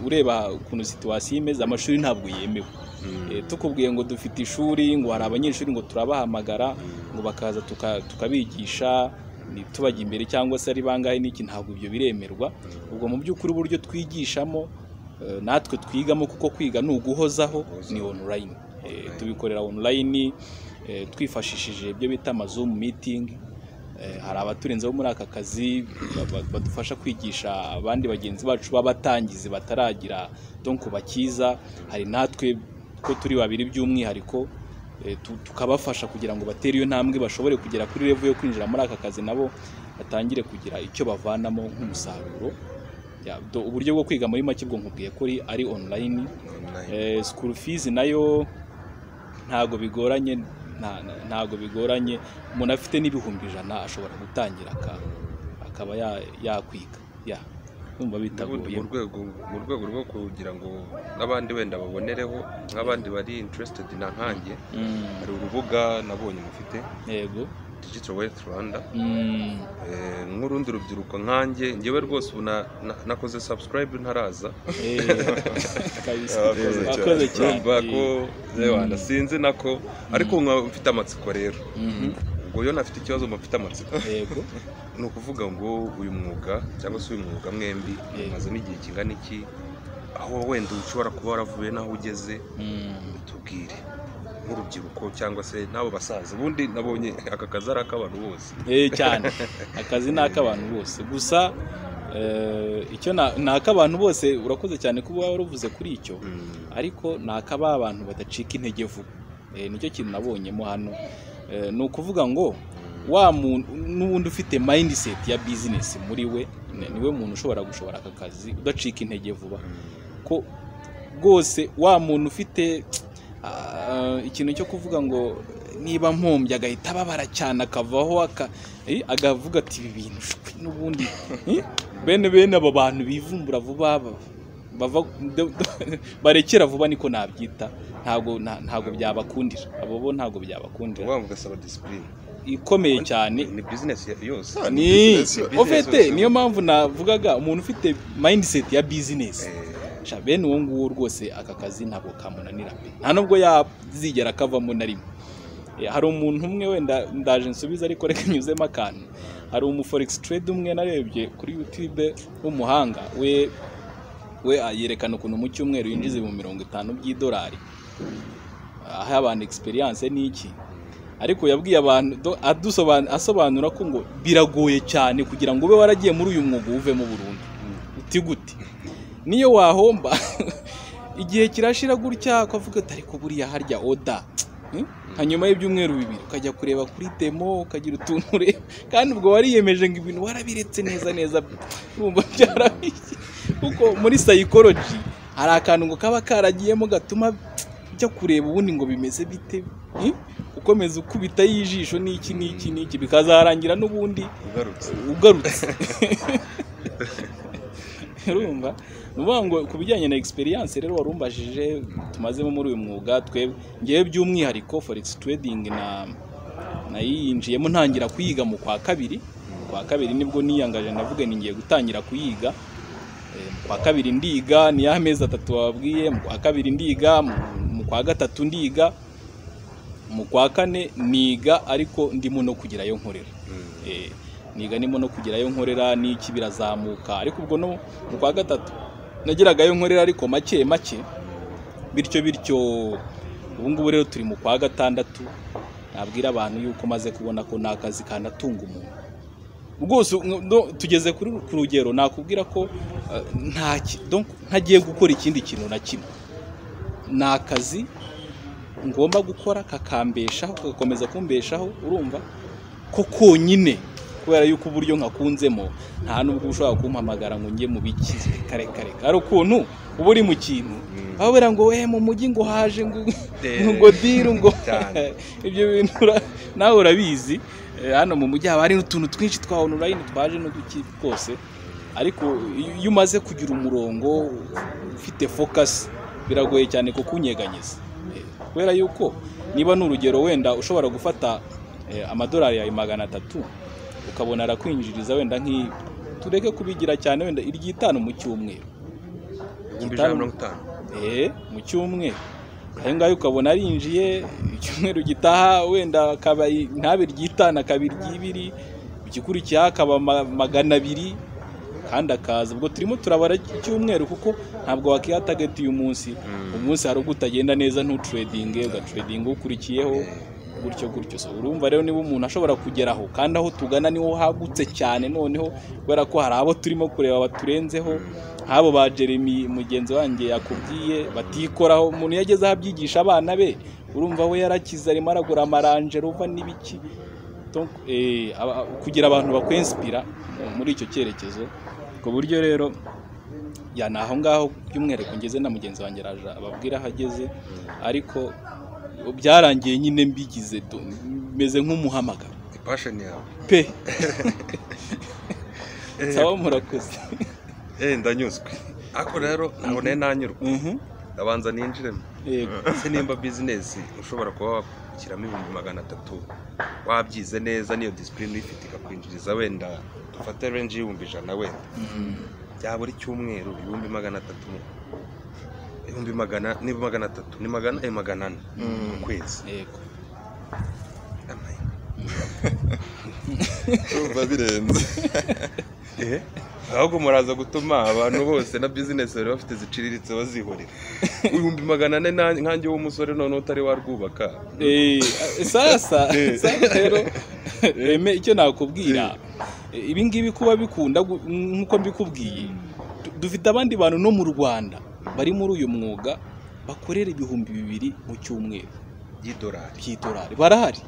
ureba ukuntu situwasiyo imeze amashuri ntabwo yemewe Mm. Eh, tukubwiye ngo dufite ishuri ngo hari abanyeshuri ngo turabahamagara ngo bakaza tuka- tukabigisha ni tubajya imbere cyangwa se ari bangahe n'iki ntabwo ibyo biremerwa ubwo mu by'ukuri uburyo twigishamo eh, natwe twigamo kuko kwiga ni uguhozaho ni online Eh, tubikorera online eh, twifashishije ibyo bita amazoom meeting Eh, hari abaturenzeho muri aka kazi ba- ba- badufasha kwigisha abandi bagenzi bacu b'abatangizi bataragira donko bakiza hari natwe ko turi babiri by'umwihariko eh, tu- tukabafasha kugira ngo batere iyo ntambwe bashobore kugera kuri revo yo kwinjira muri aka kazi nabo batangire kugira icyo bavanamo nk'umusaruro Ya, do- uburyo bwo kwiga muri make ubwo nkubwiye ko ari- ari online online Eh, school fees nayo ntago bigoranye nta- nta- ntago bigoranye umuntu afite n'ibihumbi ijana ashobora gutangira aka- akaba ya- yakwiga ya kumva bitagoye mu rwego mu rwego rwo kugira ngo n'abandi wenda babonereho nk'abandi bari interested na nkanjye Mm, hari urubuga nabonye mufite yego digital wealth rwanda Mm, Eh, nk'urundi rubyiruko nkanjye njyewe rwose ubu na- na- nakoze subscribe ntaraza eh, kabisa. Abakoze cyane. Abakoze cyane. urumva ko Mm. zewana sinzi nako ariko nkaba mfite amatsiko rero Mhm, ubwo iyo ntafite ikibazo mba mfite amatsiko yego ni ukuvuga ngo uyu mwuga cyangwa se uyu mwuga mwembi umaze n'igihe kingana iki aho wenda ushobora kuba waravuye n'aho ugeze Mm, tubwire nk'urubyiruko cyangwa se n'abo basaza ubundi nabonye aka kazi ari ak'abantu bose eh, cyane akazi ni ak'abantu bose gusa eh, icyo na- ni ak'abantu bose urakoze cyane kuba waruvuze kuri icyo Mm. ariko ni akaba abantu badacika intege vuba Eh, nicyo kintu nabonyemo hano Eh, ni ukuvuga ngo wa muntu n'ubundi ufite mindset ya business muri we ni- niwe muntu ushobora gushobora aka kazi udacika intege vuba ko rwose wa muntu ufite ah, ikintu cyo kuvuga ngo niba mpombye agahita ababara cyane akavaho aka- eh, agavuga ati ibi bintu shwi, n'ubundi eh, bene bene abo bantu bivumbura vuba ba- bava de- de- barekera vuba niko nabyita ntabwo nta- ntabwo byabakundira abo bo ntabwo byabakundira ubuvuga ugasaba disipurine ikomeye cyane ni bizinesi yose Ah, ni ni business yo- ofete business niyo yo- mpamvu navugaga umuntu ufite mindset ya business Eh, sha bene uwo nguwo rwose aka kazi ntabwo kamunanira pe nta nubwo yazigera akavamo na rimwe Eh, hari umuntu umwe wenda ndaje nsubiza ariko reka nyuzemo akantu hari umu forex trade umwe narebye kuri youtube w'umuhanga we we ah, yerekana ukuntu mu cyumweru yinjiza ibihumbi mirongo itanu by'idolari aha abantu experience n'iki ariko yabwiye abantu do- adusoban- asobanura ko ngo biragoye cyane kugira ngo ube waragiye muri uyu mwuga uvemo burundu uti gute niyo wahomba igihe kirashira gutya ukavuga ati ariko buriya harya oda Hmm? hanyuma y'ibyumweru bibiri ukajya kureba kuri demo ukagira utuntu ureba kandi ubwo wariyemeje ngo ibintu warabiretse neza neza urumva byarabiye kuko muri psychology hari akantu ngo kaba karagiyemo gatuma ujya kureba ubundi ngo bimeze bite Hmm? ukomeza ukubita y'ijisho n'iki n'iki n'iki bikazarangira n'ubundi ugarutse ugarutse urumva ni ukuvuga ngo ku bijyanye na experience rero wari umbajije tumazemo muri uyu mwuga twebwe ngewe by'umwihariko forex trading na nayinjiyemo ntangira kuyiga mu kwa kabiri mu kwa kabiri nibwo niyangaje ndavuga ni ngiye gutangira kuyiga Eh, mu kwa kabiri ndiga ni ya mezi atatu wababwiye mu kwa kabiri ndiga mu- mu kwa gatatu ndiga mu kwa kane niga ariko ndimo no kugerayo nkorera Mm. Eh, niga nimo no kugerayo nkorera n'iki birazamuka ariko ubwo no mu kwa gatatu nageragayo nkorera ariko make make bityo bityo ubu ngubu rero turi mu kwa gatandatu nabwira abantu yuko maze kubona ko ni akazi kanatunga umuntu rwose no- no- tugeze kuri ku rugero nakubwira ko eh, nta ki- donc ntagiye gukora ikindi kintu na kimwe ni akazi ngomba gukora kakambeshaho kagakomeza kumbeshaho urumva ko konyine kubera yuko uburyo nkakunzemo nta nubwo ushobora kumpamagara ngo njye mu biki kare kare ari ukuntu uba uri mu kintu aho bera ngo we mu mujyi ngo haje ngo ngo diru ngo Cyane. ibyo bintu ura- nawe urabizi Eh, hano mu mujyi haba hari utuntu twinshi twa online twaje n'uduki twose ariko iyo iyo umaze kugira umurongo ufite focus biragoye cyane kukunyeganyeza Eh, kubera yuko niba ni urugero wenda ushobora gufata eh, amadolari yawe magana atatu ukabona arakwinjiriza wenda nk'iyi tureke kubigira cyane wenda iry'itanu mu cyumweru ibihumbi ijana na mirongo itanu Eh, mu cyumweru ayo ngayo ukabona arinjiye icyumweru gitaha wenda akaba ntabe ryitana kabiri ry'ibiri igikurikiyeho akaba ma- magana abiri kandi akaza ubwo turimo turabara icyumweru kuko ntabwo wakiha target uyu munsi umunsi hari ubwo utagenda neza ntuturedinge ugacuredinga ukurikiyeho gutyo gutyo so urumva rero niba umuntu ashobora kugeraho kandi aho tugana niho hagutse cyane noneho kubera ko hari abo turimo kureba baturenzeho nk'abo ba jeremy mugenzi wanjye yakubwiye batikoraho umuntu iyo ageze aho abyigisha abana be urumva we yarakize arimo aragura amaranje ruva n'ibiki Donc, eh, aba- kugira abantu bakwensipira muri icyo cyerekezo ku buryo rero ya ni aho ngaho by'umwihariko ngeze na mugenzi wanjye araje ababwira aho ageze ariko byarangiye nyine mbigize do- meze nk'umuhamagaro ipasheni yawe pe Eh, sawa murakoze eh, ndanyuzwe ariko rero ntabwo nayo nanyurwa Mhm. ndabanza ninjiremo yego ese nimba bizinesi ushobora kuba wakwishyiramo ibihumbi magana atatu wabyize neza niyo disipurine uyifite ikakwinjiriza wenda dufate renji y'ibihumbi ijana wenda byaba buri cyumweru ibihumbi magana atatu mu- ibihumbi magana ni magana atatu ni magana eh, magana ane Mm. mu kwezi yego Amaye. urumva birenze Eh, ahubwo muraza gutuma abantu bose na bizinesi bari bafite ziciriritse bazihorera ibihumbi magana ane na- nkanjye w'umusore noneho utari warwubaka Eh, sasa sasa rero eme icyo nakubwira ibi ngibi kuba bikunda gu- nk'uko mbikubwiye du- dufite abandi bantu no mu rwanda bari muri uyu mwuga bakorera ibihumbi bibiri mu cyumweru y'idolari by'idolari barahari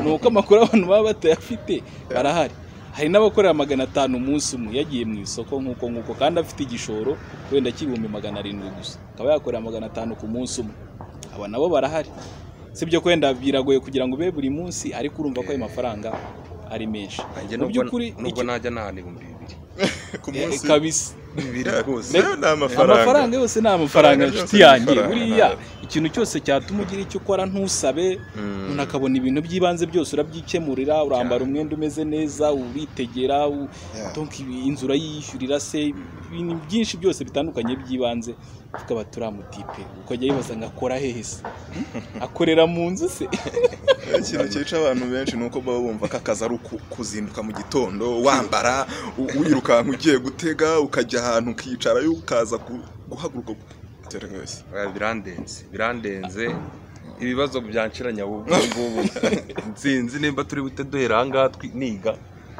ni uko amakuru abantu baba batayafite barahari hari n'abakorera magana atanu umunsi umwe yagiye mu isoko nk'uko nk'uko kandi afite igishoro wenda cy'ibihumbi magana arindwi gusa akaba yakorera magana atanu ku munsi umwe aba nabo barahari sibyo kwenda biragoye kugira ngo ube buri munsi ariko urumva ko ayo mafaranga ari menshi nanjye mu nubwo by'ukuri nubwo icyo- najya nahana ibihumbi bibiri ku eh, munsi kabisa bibiri rwose nayo ni amafaranga amafaranga yose ni amafaranga Amafaranga inshuti yose ni yanjye amafaranga. buriya ikintu cyose cyatuma ugira icyo ukora ntusabe Mm. umuntu akabona ibintu by'ibanze byose urabyikemurira urambara umwenda umeze neza uritegera u- Yeah. donc ibi- inzu urayiyishyurira se ibintu byinshi byose bitandukanye by'ibanze tukaba turi amutipe ukajya yibaza ngo akora hehe se akorera mu nzu se ikintu cyica abantu benshi ni uko baba bumva ko akazi ari uku- kuzinduka mu gitondo wambara u- wirukanka ugiye gutega ukajya ahantu ukicara yo ukaza ku- guhaguruka uterwa wese Ah, birandenze birandenze ibibazo byanshiranya ubu ngubu nsinzi nimba turi buhite duhera aha ngaha twi- niga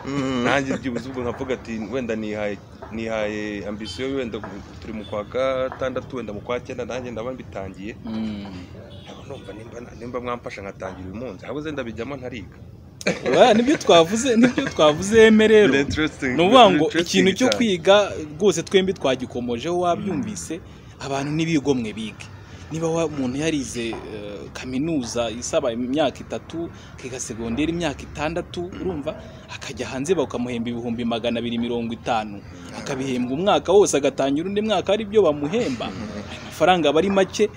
Mm. nanjye byibuze ubwo nkavuga ati wenda nihaye nihaye ambisiyo wenda gu- turi mu kwa gatandatu wenda mu kwa cyenda nanjye ndaba mbitangiye nkaba numva nimba nimba mwamfasha nkatangira uyu munsi ahubwo zenda bijyamo ntariga Oya, nibyo twavuze nibyo twavuze eme rero ni ukuvuga ngo ikintu cyo kwiga rwose twembi twagikomojeho wabyumvise abantu n'ibigomwe bige niba wa- umuntu yarize eh, kaminuza isaba imyaka itatu akiga segonderi imyaka itandatu urumva akajya hanze bakamuhemba ibihumbi magana abiri mirongo itanu akabihembwa umwaka wose agatangira undi mwaka ari byo bamuhemba ayo mafaranga aba ari make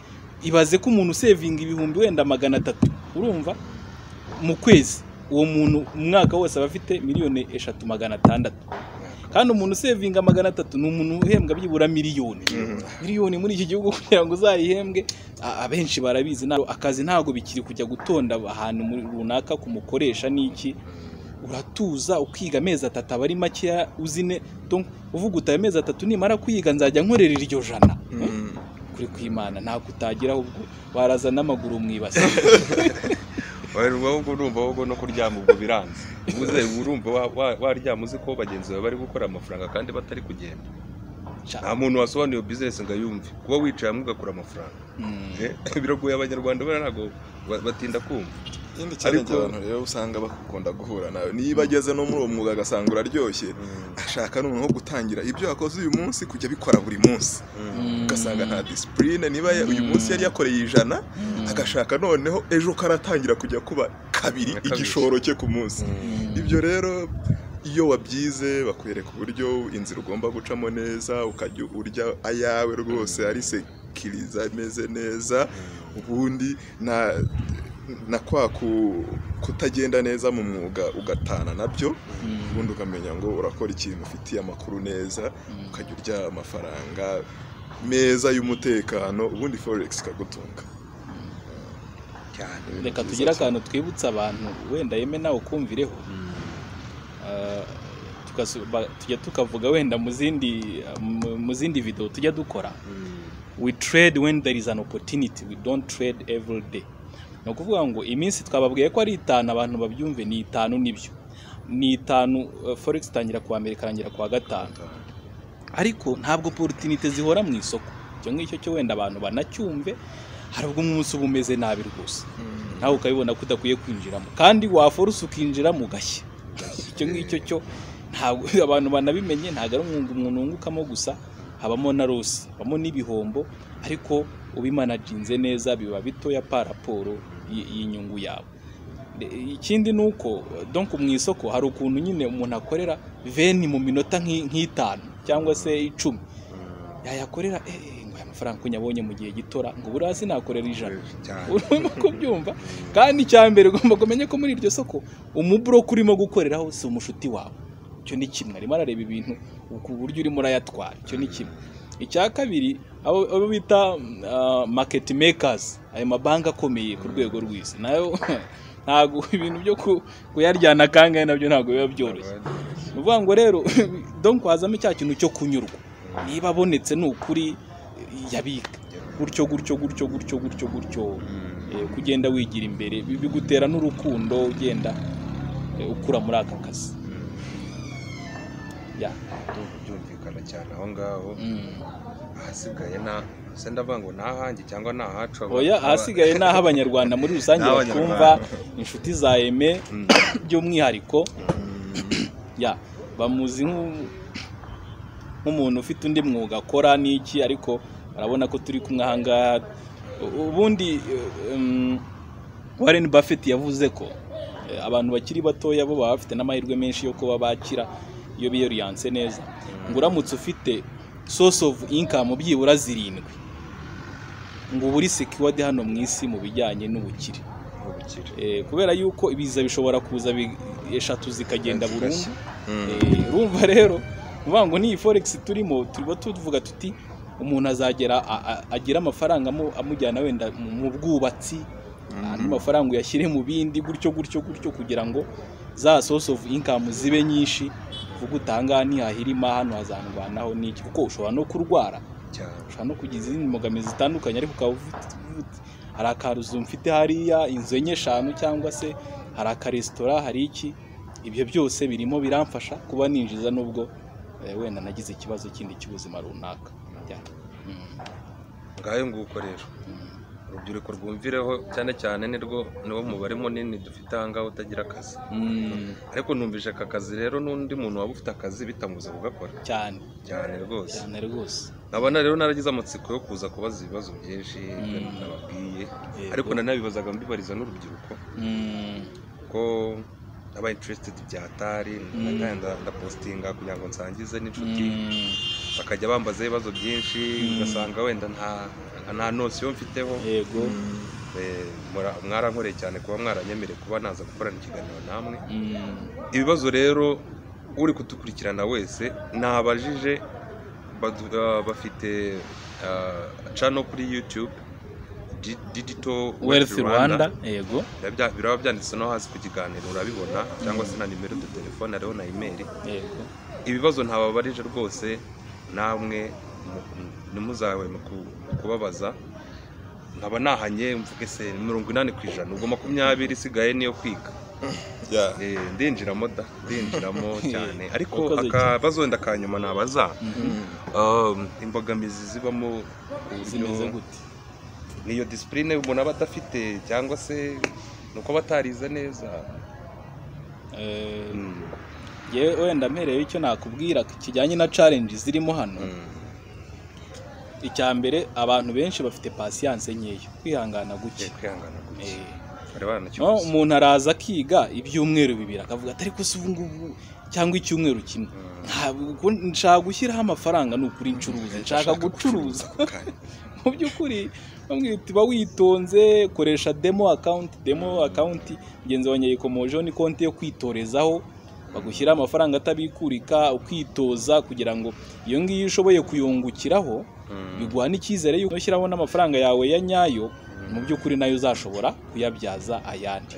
ibaze ko umuntu usevinga ibihumbi wenda magana atatu urumva mu kwezi uwo muntu umwaka wose aba afite miliyoni eshatu magana atandatu kandi umuntu usevinga magana atatu ni umuntu uhembwa byibura miliyoni miliyoni muri iki gihugu kugira ngo uzayihembwe a- abenshi barabizi nta- akazi ntabwo bikiri kujya gutonda ahantu muri- runaka kumukoresha n'iki uratuza ukiga amezi atatu aba ari makeya uzine donc uvuga uti ayo mezi atatu nimara kuyiga nzajya nkorera iryo jana Mm. kuri kwimana ntabwo utageraho ubwo baraza n'amaguru mwibasi urumva ahubwo urumva ahubwo no kuryama ubwo biranze uze urumva wa- wa- waryama uzi ko bagenzi bawe bari gukora amafaranga kandi batari kugenda nta muntu wasobanuye iyo bizinesi ngo ayumve kuba wicaye hamwe ugakura amafaranga Eh, biragoye abanyarwanda bariya ntabwo ba- batinda kumva ikindi cyarenge Ariko- abantu rero usanga bakunda guhura nawe niba ageze no muri uwo mwuga agasanga uraryoshye ashaka noneho gutangira ibyo yakoze uyu munsi kujya abikora buri munsi ugasanga nta disipurine niba ya- uyu munsi yari yakoreye ijana agashaka noneho ejo karatangira kujya kuba kabiri Kabiri. igishoro cye ku munsi ibyo rero iyo wabyize bakwereka uburyo inzira ugomba gucamo neza ukajya urya ayawe rwose ari sekiriza ameze neza ubundi na na kwa ku- kutagenda neza mu mwuga ugatana nabyo ubundi ukamenya ngo urakora ikintu ufitiye amakuru neza ukajya urya amafaranga meza y'umutekano ubundi forex ikagutunga cyane reka tugire akantu twibutsa abantu wenda yeme nawe ukumvireho Ah, tugasu- ba- tujya tukavuga wenda mu zindi mu- mu zindi video tujya dukora we trade when there is an opportunity we don't trade every day ni ukuvuga ngo iminsi twababwiye ko ari itanu abantu babyumve ni itanu nibyo ni itanu eh, forex itangira kuwa mbere ikarangira kuwa gatanu ariko ntabwo porotinite zihora mu isoko icyo ngicyo cyo wenda abantu banacyumve hari ubwo umunsi uba umeze nabi rwose nawe ukabibona ko udakwiye kwinjiramo kandi waforusa ukinjiramo ugashya icyo ngicyo cyo ntabwo abantu banabimenye ntabwo ari umwuga umuntu wungukamo gusa habamo na losi habamo n'ibihombo ariko ubimanaginze neza biba bitoya pa raporo y- y'inyungu yawe De- ikindi ni uko donc mu isoko hari ukuntu nyine umuntu akorera veni mu minota nk'i- nk'itanu cyangwa se icumi yayakorera eh, eh, ngo aya mafaranga ko nyabonye mu gihe gitora ngo buriya sinakorera ijana cyane urimo kubyumva kandi icya mbere ugomba kumenya ko muri iryo soko umuburoka urimo gukoreraho si umushuti wawe icyo ni kimwe arimo arareba ibintu ku buryo urimo urayatwara icyo ni kimwe icya kabiri abo abo bita maketi mekazi ayo mabanki akomeye ku rwego rw'isi nayo ntabwo ibintu byo ku- kuyaryana kangahe nabyo ntabwo biba byoroshye ni ukuvuga ngo rero donk wazamo cya kintu cyo kunyurwa niba abonetse ni ukuri yabika gutyo gutyo gutyo gutyo gutyo gutyo eh, uko ugenda wigira imbere bi- bigutera n'urukundo ugenda eh, ukura muri aka kazi ya byumvikana cyane aho ngaho Mm. ahasigaye na se ndavuga ngo ni ahanjye cyangwa ni ahacu oya ahasigaye ni aho abanyarwanda muri rusange N'abanyarwanda. bakumva inshuti za eme by'umwihariko ya bamuzi nk'u- nk'umuntu ufite undi mwuga akora n'iki ariko urabona ko turi kumwe aha ngaha U- ubundi eh, um, Warren Buffett yavuze ko eh, abantu bakiri batoya bo baba bafite n'amahirwe menshi yo kuba bakira iyo biyoriyanse neza ngo uramutse ufite source of income byibura zirindwi ngo uba uri secured hano mu isi mu bijyanye n'ubukire ubukire Eh, kubera yuko ibiza bishobora kuza bi- eshatu zikagenda burundu Zigashya. Mm. Eh, urumva rero nuvuga ngo n'iyi forex turimo turimo tuvuga tuti umuntu azagera a- a- agira amafaranga amu- amujyana wenda mu mu bwubatsi andi mafaranga uyashyire mu bindi gutyo gutyo gutyo kugira ngo za source of income zibe nyinshi vuga utangaha ntihahirima hano hazandwanaho n'iki kuko ushobora no kurwara cyane ushobora no kugira izindi mbogamizi zitandukanye ariko ukaba ufite ufite- hari akaruzu mfite hariya inzu enye eshanu cyangwa se hari akaresitora hari iki ibyo byose birimo biramfasha kuba ninjiza nubwo eh, wenda nagize ikibazo kindi cy'ubuzima runaka Ya. Mm. ngayo nguko rero urubyiruko rwumvireho cyane cyane nirwo niwo mubare munini dufite aha ngaho utagira akazi Mm. ariko numvise aka kazi rero n'undi muntu waba ufite akazi bitamubuza kugakora cyane cyane rwose cyane rwose abana rero naragize amatsiko yo kuza kubaza ibibazo byinshi Mm. nababwiye Yego. ariko nanabibazaga mbibariza n'urubyiruko Mm. ko naba interested byatari ndagenda ndapostinga kugira ngo nsangize n'inshuti Mm. bakajya bambaza ibibazo byinshi Mm. ugasanga wenda nta nta nosiyo mfiteho yego Eh, mura- mwarankoreye cyane kuba mwaranyemereye kuba naza gukorana ikiganiro namwe Mm. ibibazo rero uri kudukurikirana wese nabajije badu- ah, bafite cano kuri youtube Di- digital wealth rwanda yego Birabya- biraba byanditse no hasi ku kiganiro urabibona cyangwa se na nimero de telefone hariho na imeri yego ibibazo ntababarije rwose namwe mu- mu- ntimuzahweme ku- kubabaza nkaba nahanye mvuge se ni mirongo inani ku ijana ubwo makumyabiri isigaye niyo kwiga Yeah. Eh, ndinjiramo da ndinjiramo cyane ariko Wakoze akabazo wenda ka nyuma nabaza Mhm. um, imbogamizi zibamo uburyo- zimeze gute niyo disipurine umuntu aba adafite cyangwa se ni uko aba atarize neza Eh, Mm, yewe wenda mpereyeho icyo nakubwira kijyanye na challenge zirimo hano mm, icya mbere abantu benshi bafite pasiyanse nkeya kwihangana guke eh, kwihangana guke Eh, hari abana no, umuntu araza akiga ibyumweru bibiri akavuga atari ko si ubu ngubu cyangwa icyumweru kimwe ntabwo nshaka gushyiraho amafaranga ni ukuri ncuruza nshaka gucuruza mu by'ukuri bamwita uba witonze koresha demo akawunti demo akawunti mugenzi wanjye yikomojeho ni konti yo kwitorezaho bagushyiraho amafaranga atabikurika ukitoza kugira ngo iyo ngiyo iyo ushoboye kuyungukiraho biguha n'icyizere yuko ushyiraho n'amafaranga yawe ya nyayo mu by'ukuri nayo uzashobora kuyabyaza ayandi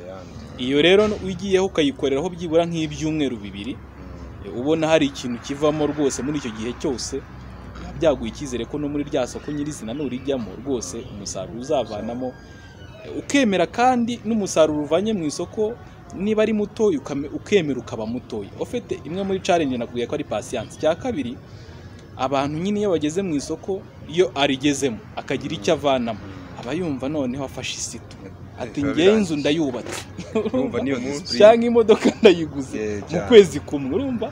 iyo rero ugiyeho ukayikoreraho byibura nk'ibyumweru bibiri Eh, ubona hari ikintu kivamo rwose muri icyo gihe cyose biba byaguha icyizere ko no muri rya soko nyirizina nurijyamo rwose umusaruro uzavanamo Eh, ukemera kandi n'umusaruro uvanye mu isoko niba ari mutoya ukame- ukemera ukaba mutoya ufite imwe muri challenge nakubwiye ko ari pasiyanse cya kabiri abantu nyine iyo bageze mu isoko iyo arigezemo akagira icyo avanamo aba yumva noneho afashe isitu ati ngewe inzu ndayubatse ndumva niyo Cyangwa disipurine cyangwa imodoka ndayiguze Yeah, mu cyane. kwezi kumwe urumva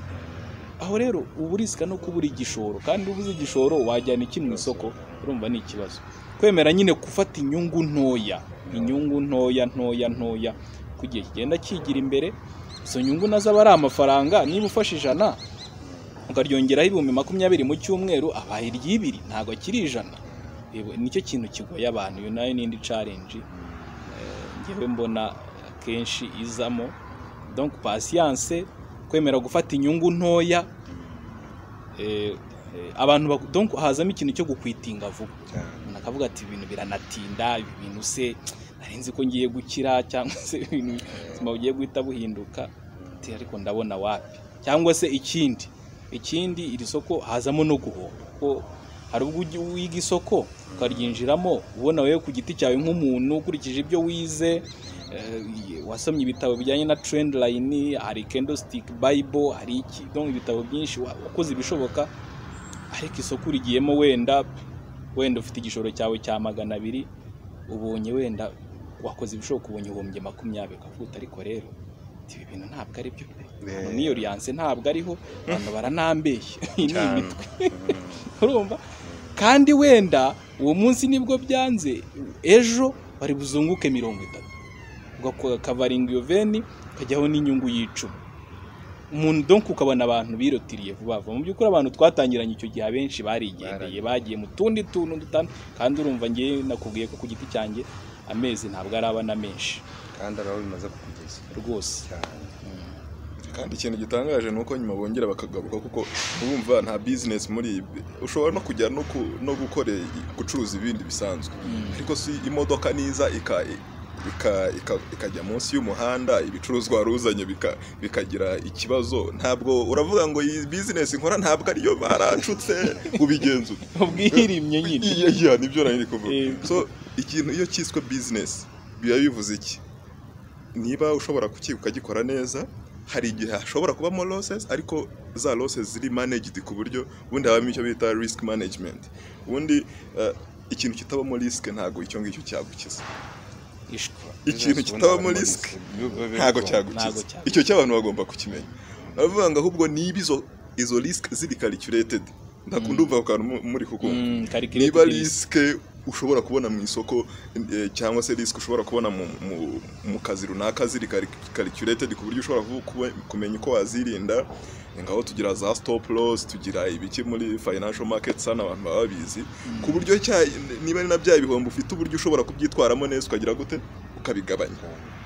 aho rero uba urisika no kubura igishoro kandi ubuze igishoro wajyana iki mu isoko urumva ni ikibazo kwemera nyine gufata inyungu ntoya inyungu ntoya ntoya ntoya ku gihe kigenda kigira imbere izo nyungu nazo aba ari amafaranga niba ufashe ijana ukaryongeraho ibihumbi makumyabiri mu cyumweru abaye iry'ibiri ntabwo akiri ijana Yego, nicyo kintu kigoye abantu iyo nayo n'indi challenge ngewe mbona akenshi izamo donc patience kwemera gufata inyungu ntoya eh, eh, abantu bak- donc hazamo ikintu cyo gukwitinga vuba cyane umuntu akavuga ati ibintu biranatinda ibi bintu se nari nzi ko ngiye gukira cyangwa se ibintu ubuzima bugiye guhita buhinduka ati ariko ndabona wapi cyangwa se ikindi ikindi iri soko hazamo no guhomba kuko hari ubwo ujya- wiga isoko ukaryinjiramo ubona wowe ku giti cyawe nk'umuntu ukurikije ibyo wize eh, wasomye ibitabo bijyanye na trendline hari candlestick bible hari iki donc ibitabo byinshi wa- wakoze ibishoboka ariko isoko urigiyemo wenda wenda ufite igishoro cyawe cya magana abiri ubonye wenda wakoze ibishoboka ubonye ubumbye makumyabiri ukavuga uti, ariko rero ibi bintu ntabwo ari byo Yeah. niyo riyanse ntabwo ariho abantu baranambeshye iyi ni cyane imitwe urumva kandi wenda uwo munsi nibwo byanze ejo bari buzunguke mirongo itatu ukakavaringa iyo veni ukajyaho n'inyungu y'icumi umuntu donko ukabona abantu birotiriye vuba vuba mu by'ukuri abantu twatangiranye icyo gihe abenshi barigendeye bagiye mu tundi tuntu dutan kandi urumva ngewe nakubwiye ko ku giti cyanjye amezi ntabwo arabana menshi kandi araba bimaze kukugeza rwose cyane kandi ikintu gitangaje ni uko nyuma bongera bakagaruka kuko urumva nta bizinesi muri ibi ushobora no kujya no, ku, no gukora i- gucuruza ibindi bisanzwe ariko si imodoka niza ika ika- ika- ikajya munsi y'umuhanda ibicuruzwa wari uzanye bika- bikagira ikibazo ntabwo uravuga ngo iyi bizinesi nkora ntabwo ariyo baracutse ubigenza ute ubwirimye nyine iya iya nibyo nari ndi kuvuga Eh. so ikintu iyo cyiswe bizinesi biba bivuze iki niba ushobora kukika ukagikora neza hari igihe hashobora kubamo losses ariko za losses ziri managed ku buryo ubundi habamo icyo bita risk management ubundi eh, ikintu kitabamo risk ntabwo icyo ngicyo cyagukiza ishwa ikintu kitabamo risk ntabwo Ntabwo cyagukiza cyagukiza. icyo cy'abantu bagomba kukimenya baravuga ngo ahubwo niba izo izo risk ziri calculated ndakunda umva ako kantu mu- muri kukumva Mm, calculated niba risk. risike ushobora kubona mu isoko eh, cyangwa se risike ushobora kubona mu, mu, mu kazi runaka ziri calculated ku buryo ushobora kubu- kuba- kumenya uko wazirinda ngaho tugira za stop loss tugira ibiki muri financial market sana abantu baba babizi ku buryo cya- niba ari na bya bihombo ufite uburyo ushobora kubyitwaramo neza ukagira gute ukabigabanya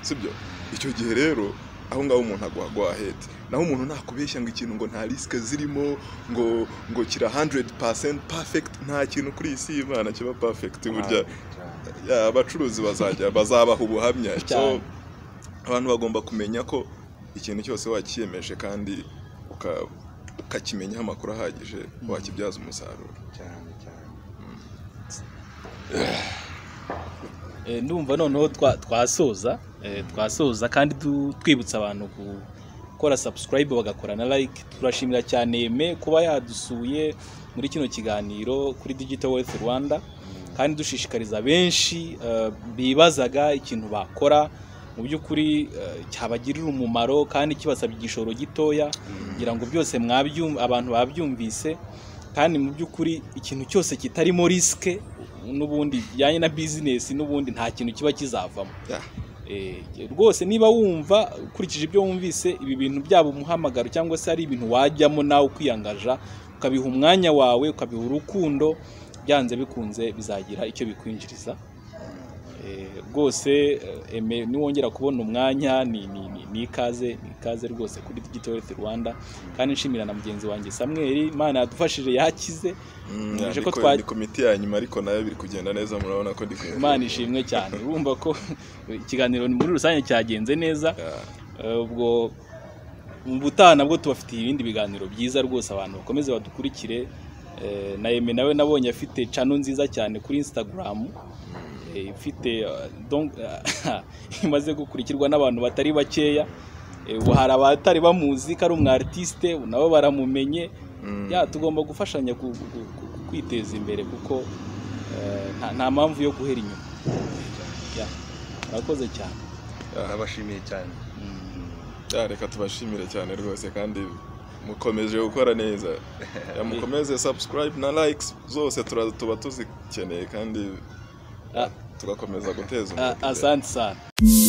sibyo icyo gihe rero aho ngaho umuntu aguha guahete naho umuntu nakubeshya ngo ikintu ngo nta risike zirimo ngo ngo kira 100% perfect nta kintu kuri iyi si y'imana kiba perfect burya ya, abacuruzi bazajya bazabaha ubuhamya so Cyane. abantu bagomba kumenya ko ikintu cyose wakiyemeje kandi uka- ukakimenyaho amakuru ahagije wakibyaza umusaruro cyane cyane Eh, ndumva noneho twa- twasoza eh, twasoza kandi du- twibutsa abantu gukora subscribe bagakora na like turashimira cyane Aime kuba yadusuye muri kino kiganiro kuri digital wealth rwanda kandi dushishikariza benshi eh, bibazaga ikintu bakora mu by'ukuri eh, cyabagirira umumaro kandi kibasabye igishoro gitoya kugira ngo byose mwabyum abantu babyumvise kandi mu by'ukuri ikintu cyose kitarimo risike n'ubundi bijyanye na bizinesi n'ubundi nta kintu kiba kizavamo Yeah. Eh, rwose niba wumva ukurikije ibyo wumvise ibi bintu byaba umuhamagaro cyangwa se ari ibintu wajyamo nawe ukwiyangaja ukabiha umwanya wawe ukabiha urukundo byanze bikunze bizagira icyo bikwinjiriza Eh, rwose eh, Aime, niwongera kubona umwanya ni, ni, ni, ni ikaze ni ikaze rwose kuri digital health rwanda kandi nshimira na mugenzi wanjye samweli imana yadufashije yakize Mm, Nje ko niko- twa- ni komite ya nyuma ariko nayo biri kugenda neza murabona ko ndi kuyobora. imana ishimwe cyane urumva ko ikiganiro muri rusange cyagenze neza Yeah. Eh, ubwo mu butaha nabwo tubafitiye ibindi biganiro byiza rwose abantu bakomeze badukurikire Eh, na Aime nawe nabonye afite cano nziza cyane kuri instagram Eh, ifite eh, donc- imaze gukurikirwa n'abantu batari bakeya Eh, ubu hari abatari bamuzi ko ari umu artiste ubu nabo baramumenye Mm. ya tugomba gufashanya ku- ku- ku- ku- kwiteza imbere kuko eh, nta- nta mpamvu yo guhera inyuma Ya, murakoze cyane ndabashimiye cyane Mm. Ya, reka tubashimire cyane rwose kandi mukomeje gukora neza Ya, mukomeze subscribe na likes zose tura- tuba tuzikeneye kandi Ah. tugakomeza guteza Ah, umwuka imbere. asante sana